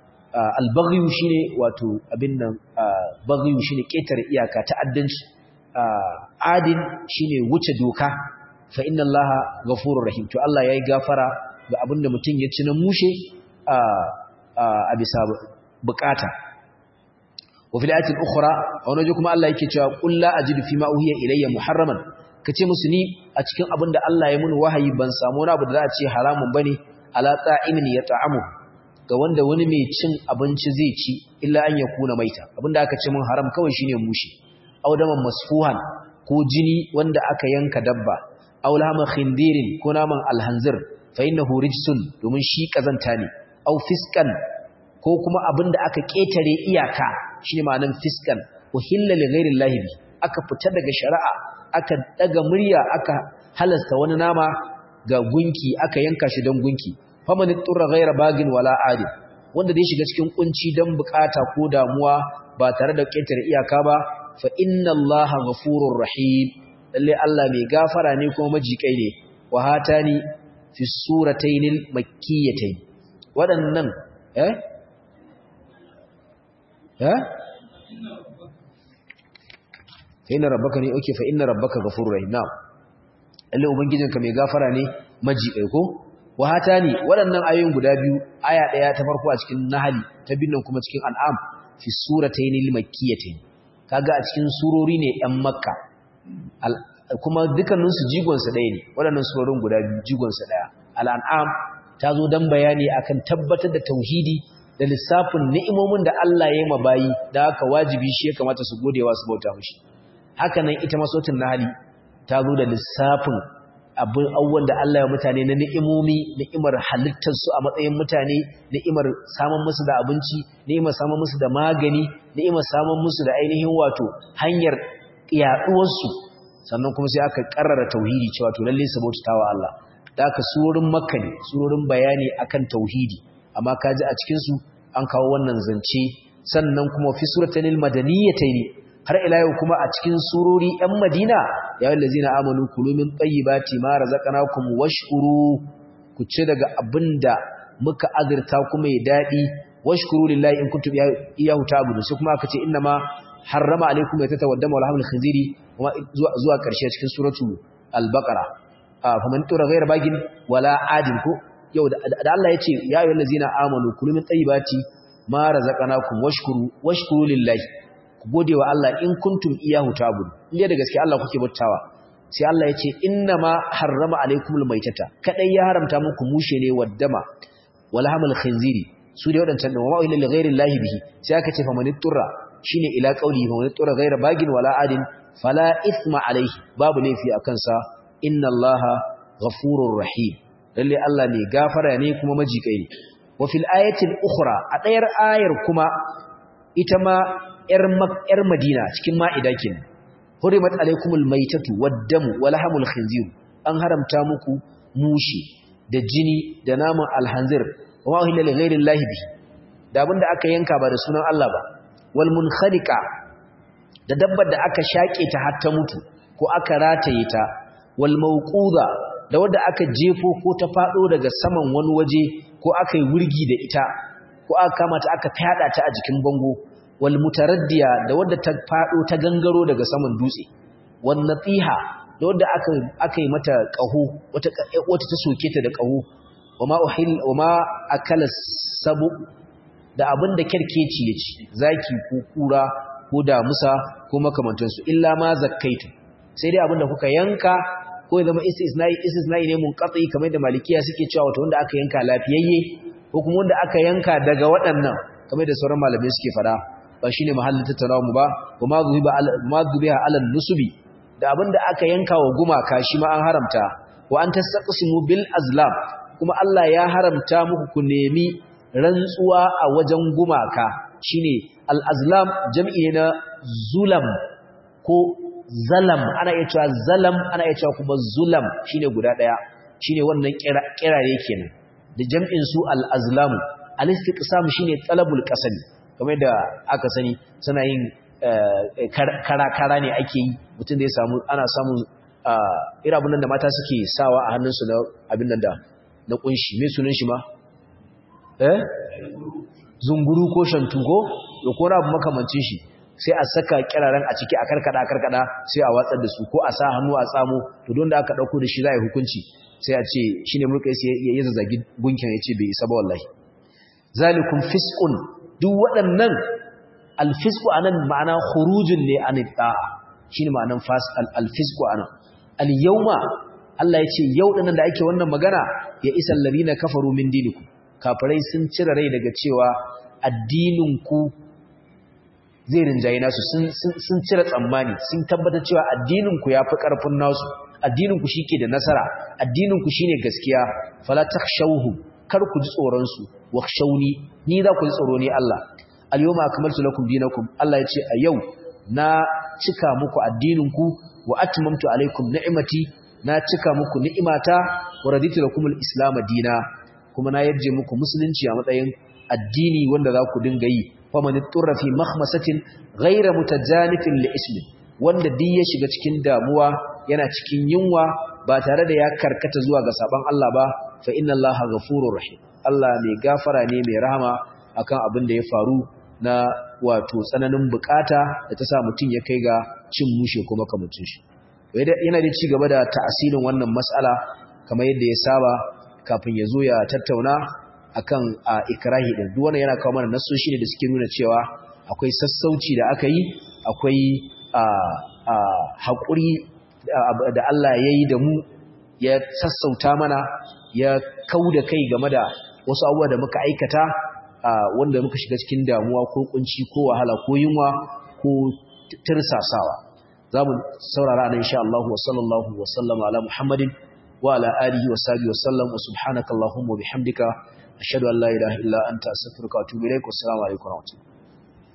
albaghiyu shine wato abin nan baghiyu shine ketare iyaka ta'addanci adin shine wuce doka fa inna allaha ghafurur rahim to Allah yayi gafara ga abinda mutum ya ci na mushe a bisa bukata وفي الآية الأخرى ونجي كما الله يكي قل لا أجد فيما أوهي إلي محرما kace musu ni a cikin abin da Allah ya mun wahayi ban samu wani abu da za a ce haramun bane ala ta'imin ya ta'amu ga wanda wani mai cin abinci zai ci illa an yakuna maita abinda aka ce mun haram kawai shine mushi aw daman masfuhan ko jini wanda aka yanka dabba aw lahma khindirin ko naman alhanzir fa innahu rijsun domin shi kazanta ne aw fiskan ko kuma abinda aka ketare iyaka shine ma'anan fiskan uhilla li ghairi llahi bi aka fita daga shari'a aka daga murya aka halasta wani nama ga gunki aka yanka shi don gunki faman turra ghaira bagin wala adil wanda da ya shiga cikin kunci dan bukata ko damuwa ba tare da ketare iyaka ba fa inna allaha ghafurur rahim lalle Allah mai gafara ne kuma majikai ne wa hatani fi surataynil makkiyatayn wadannan eh eh fa inna rabbaka ne okay fa inna rabbaka ghafurur rahim na'am lalle ubangijinka mai gafara ne majikai ko wa hatani waɗannan ayoyin guda biyu aya ɗaya ta farko a cikin nahali ta binnan kuma cikin an'am fi surataynil makkiyatayn kaga a cikin surori ne ɗan makka kuma dukkaninsu jigonsa ɗaya ne waɗannan surorin guda biyu jigonsa ɗaya al'an'am ta zo don bayani akan tabbatar da tauhidi da lissafin ni'imomin da Allah ya yi mabayi da haka wajibi shi ya kamata su godewa su bauta mushi haka nan ita masotin nahali ta zo da lissafin abin abubuwan da Allah ya mutane na ni'imomi ni'imar halittarsu a matsayin mutane ni'imar samun musu da abinci ni'imar samun musu da magani ni'imar samun musu da ainihin wato hanyar yaduwarsu sannan kuma sai aka karrara tauhidi cewa to lalle su bautawa Allah da aka surorin makka ne surorin bayani akan tauhidi amma kaji a cikin su an kawo wannan zance sannan kuma fi suratanil madaniyatayn har ila yau kuma a cikin surori ‘yan Madina, ya wanda zina amanu kulumin tsayibati ma razaqnakum washkuru ku ci daga abin da muka azurta kuma ya daɗi washkuru lillahi in kuntum iyahu ta'budu sai kuma aka ce inna ma harrama alaikum ya tatawaddama wal hamil khinziri zuwa zuwa karshe cikin suratu al-baqara faman tura ghayra bagin wala adin ko yau da Allah ya ce ya ayyuhal ladzina amanu kulumin tsayibati ma razaqnakum washkuru washkuru lillahi ku gode wa Allah in kuntum iyahu ta'bud inda da gaske Allah kuke bautawa sai Allah ya ce inna ma harrama alaikumul maitata kadai ya haramta muku mushe ne waddama wala hamal khinziri su dai wadancan da wa ila li ghairi llahi bihi sai aka ce faman turra shine ila qauli faman turra ghaira bagin wala adin fala ithma alaihi babu laifi akan sa inna allaha ghafurur rahim lalle Allah ne gafara ne kuma majikai ne wa fil ayatil ukhra a dayar ayar kuma ita ma ‘yar Madina cikin ma'ida ke hurimat alaikumul maitatu waddamu wa lahamul khinzir an haramta muku mushi da jini da naman alhanzir wa ma'uhilla li ghairi llahi bi da abinda aka yanka ba da sunan Allah ba wal munkhaliqa da dabbar da aka shake ta har ta mutu ko aka rataye ta wal mawquda da wanda aka jefo ko ta fado daga saman wani waje ko aka yi wurgi da ita ko aka kama ta aka fada ta a jikin bango wal mutaraddiya da wadda ta fado ta gangaro daga saman dutse wan natiha da wadda aka aka yi mata qaho wata wata ta soke ta da qaho wama uhil wama akala sabu da abinda kerkeci yaci zaki ko kura ko damusa ko makamantan su illa ma zakkaitu sai dai abinda kuka yanka ko ya zama istisnai istisnai ne munqati kamar da malikiya suke cewa wato wanda aka yanka lafiyayye ko kuma wanda aka yanka daga waɗannan kamar da sauran malamai suke fada ba shine mahallin tattaunawa mu ba kuma zubiba ma zubiha alal nusubi da abinda aka yanka wa gumaka shi ma an haramta wa an tastaqsimu bil azlam kuma Allah ya haramta muku ku nemi rantsuwa a wajen gumaka shine al azlam jam'i na zulam ko zalam ana iya cewa zalam ana iya cewa kuma zulam shine guda daya shine wannan kirare kenan da jam'in su al azlam al istiqsam shine talabul qasami kamar da aka sani suna yin kara-kara ne ake yi mutum da ya samu ana samun irabun nan da mata suke sawa a hannunsu na abin nan da na kunshi mai sunan shi ma eh zunguru ko shantugo da ko rabu makamancin shi sai a saka kiraren a ciki a karkada karkada sai a watsar da su ko a sa hannu a tsamo to don da aka dauko da shi za a yi hukunci sai a ce shine mulkai sai ya zazzagi gunkin ya ce bai isa ba wallahi zalikum fisqun duk waɗannan alfisku anan ma'ana khurujun ne an ta'a shine ma'anan alfisku anan al-yawma Allah ya ce yau dinnan da ake wannan magana ya isa alladhina kafaru min dinikum kafirai sun cire rai daga cewa addinin ku zai rinjaye nasu sun sun cire tsammani sun tabbatar cewa addinin ku yafi karfin nasu addinin ku shike da nasara addinin ku shine gaskiya fala takhshawhu kar ku ji tsoron su wakhshawni ni za ku ji tsoro ne Allah al-yawma akmaltu lakum dinakum Allah ya ce a yau na cika muku addinin ku wa atmamtu alaikum ni'mati na cika muku ni'imata wa raditu lakum al-islam dina kuma na yarje muku musulunci a matsayin addini wanda za ku dinga yi fa man turra fi makhmasatin ghayra mutajanifin li ismi wanda duk ya shiga cikin damuwa yana cikin yunwa ba tare da ya karkata zuwa ga saban Allah ba fa inna Allaha ghafurur rahim Allah mai gafara ne mai rahama akan abin da ya faru na wato tsananin bukata da ta sa mutum ya kai ga cin mushe kuma kamutun shi yana da ci gaba da ta'asirin wannan mas'ala kamar yadda ya saba kafin ya zo ya tattauna akan a ikrahi din duk wannan yana kawo mana nasoshi ne da suke nuna cewa akwai sassauci da aka yi akwai a a hakuri da Allah ya yi da mu ya sassauta mana ya kauda kai game da wasu abubuwa da muka aikata wanda muka shiga cikin damuwa ko kunci ko wahala ko yunwa ko tirsasawa za mu saurara nan insha Allah wa sallallahu wa sallama ala Muhammadin wa ala alihi wa sahbihi wa sallam wa subhanaka allahumma wa bihamdika ashhadu an la ilaha illa anta astaghfiruka wa atubu ilaik wa assalamu alaikum wa rahmatullahi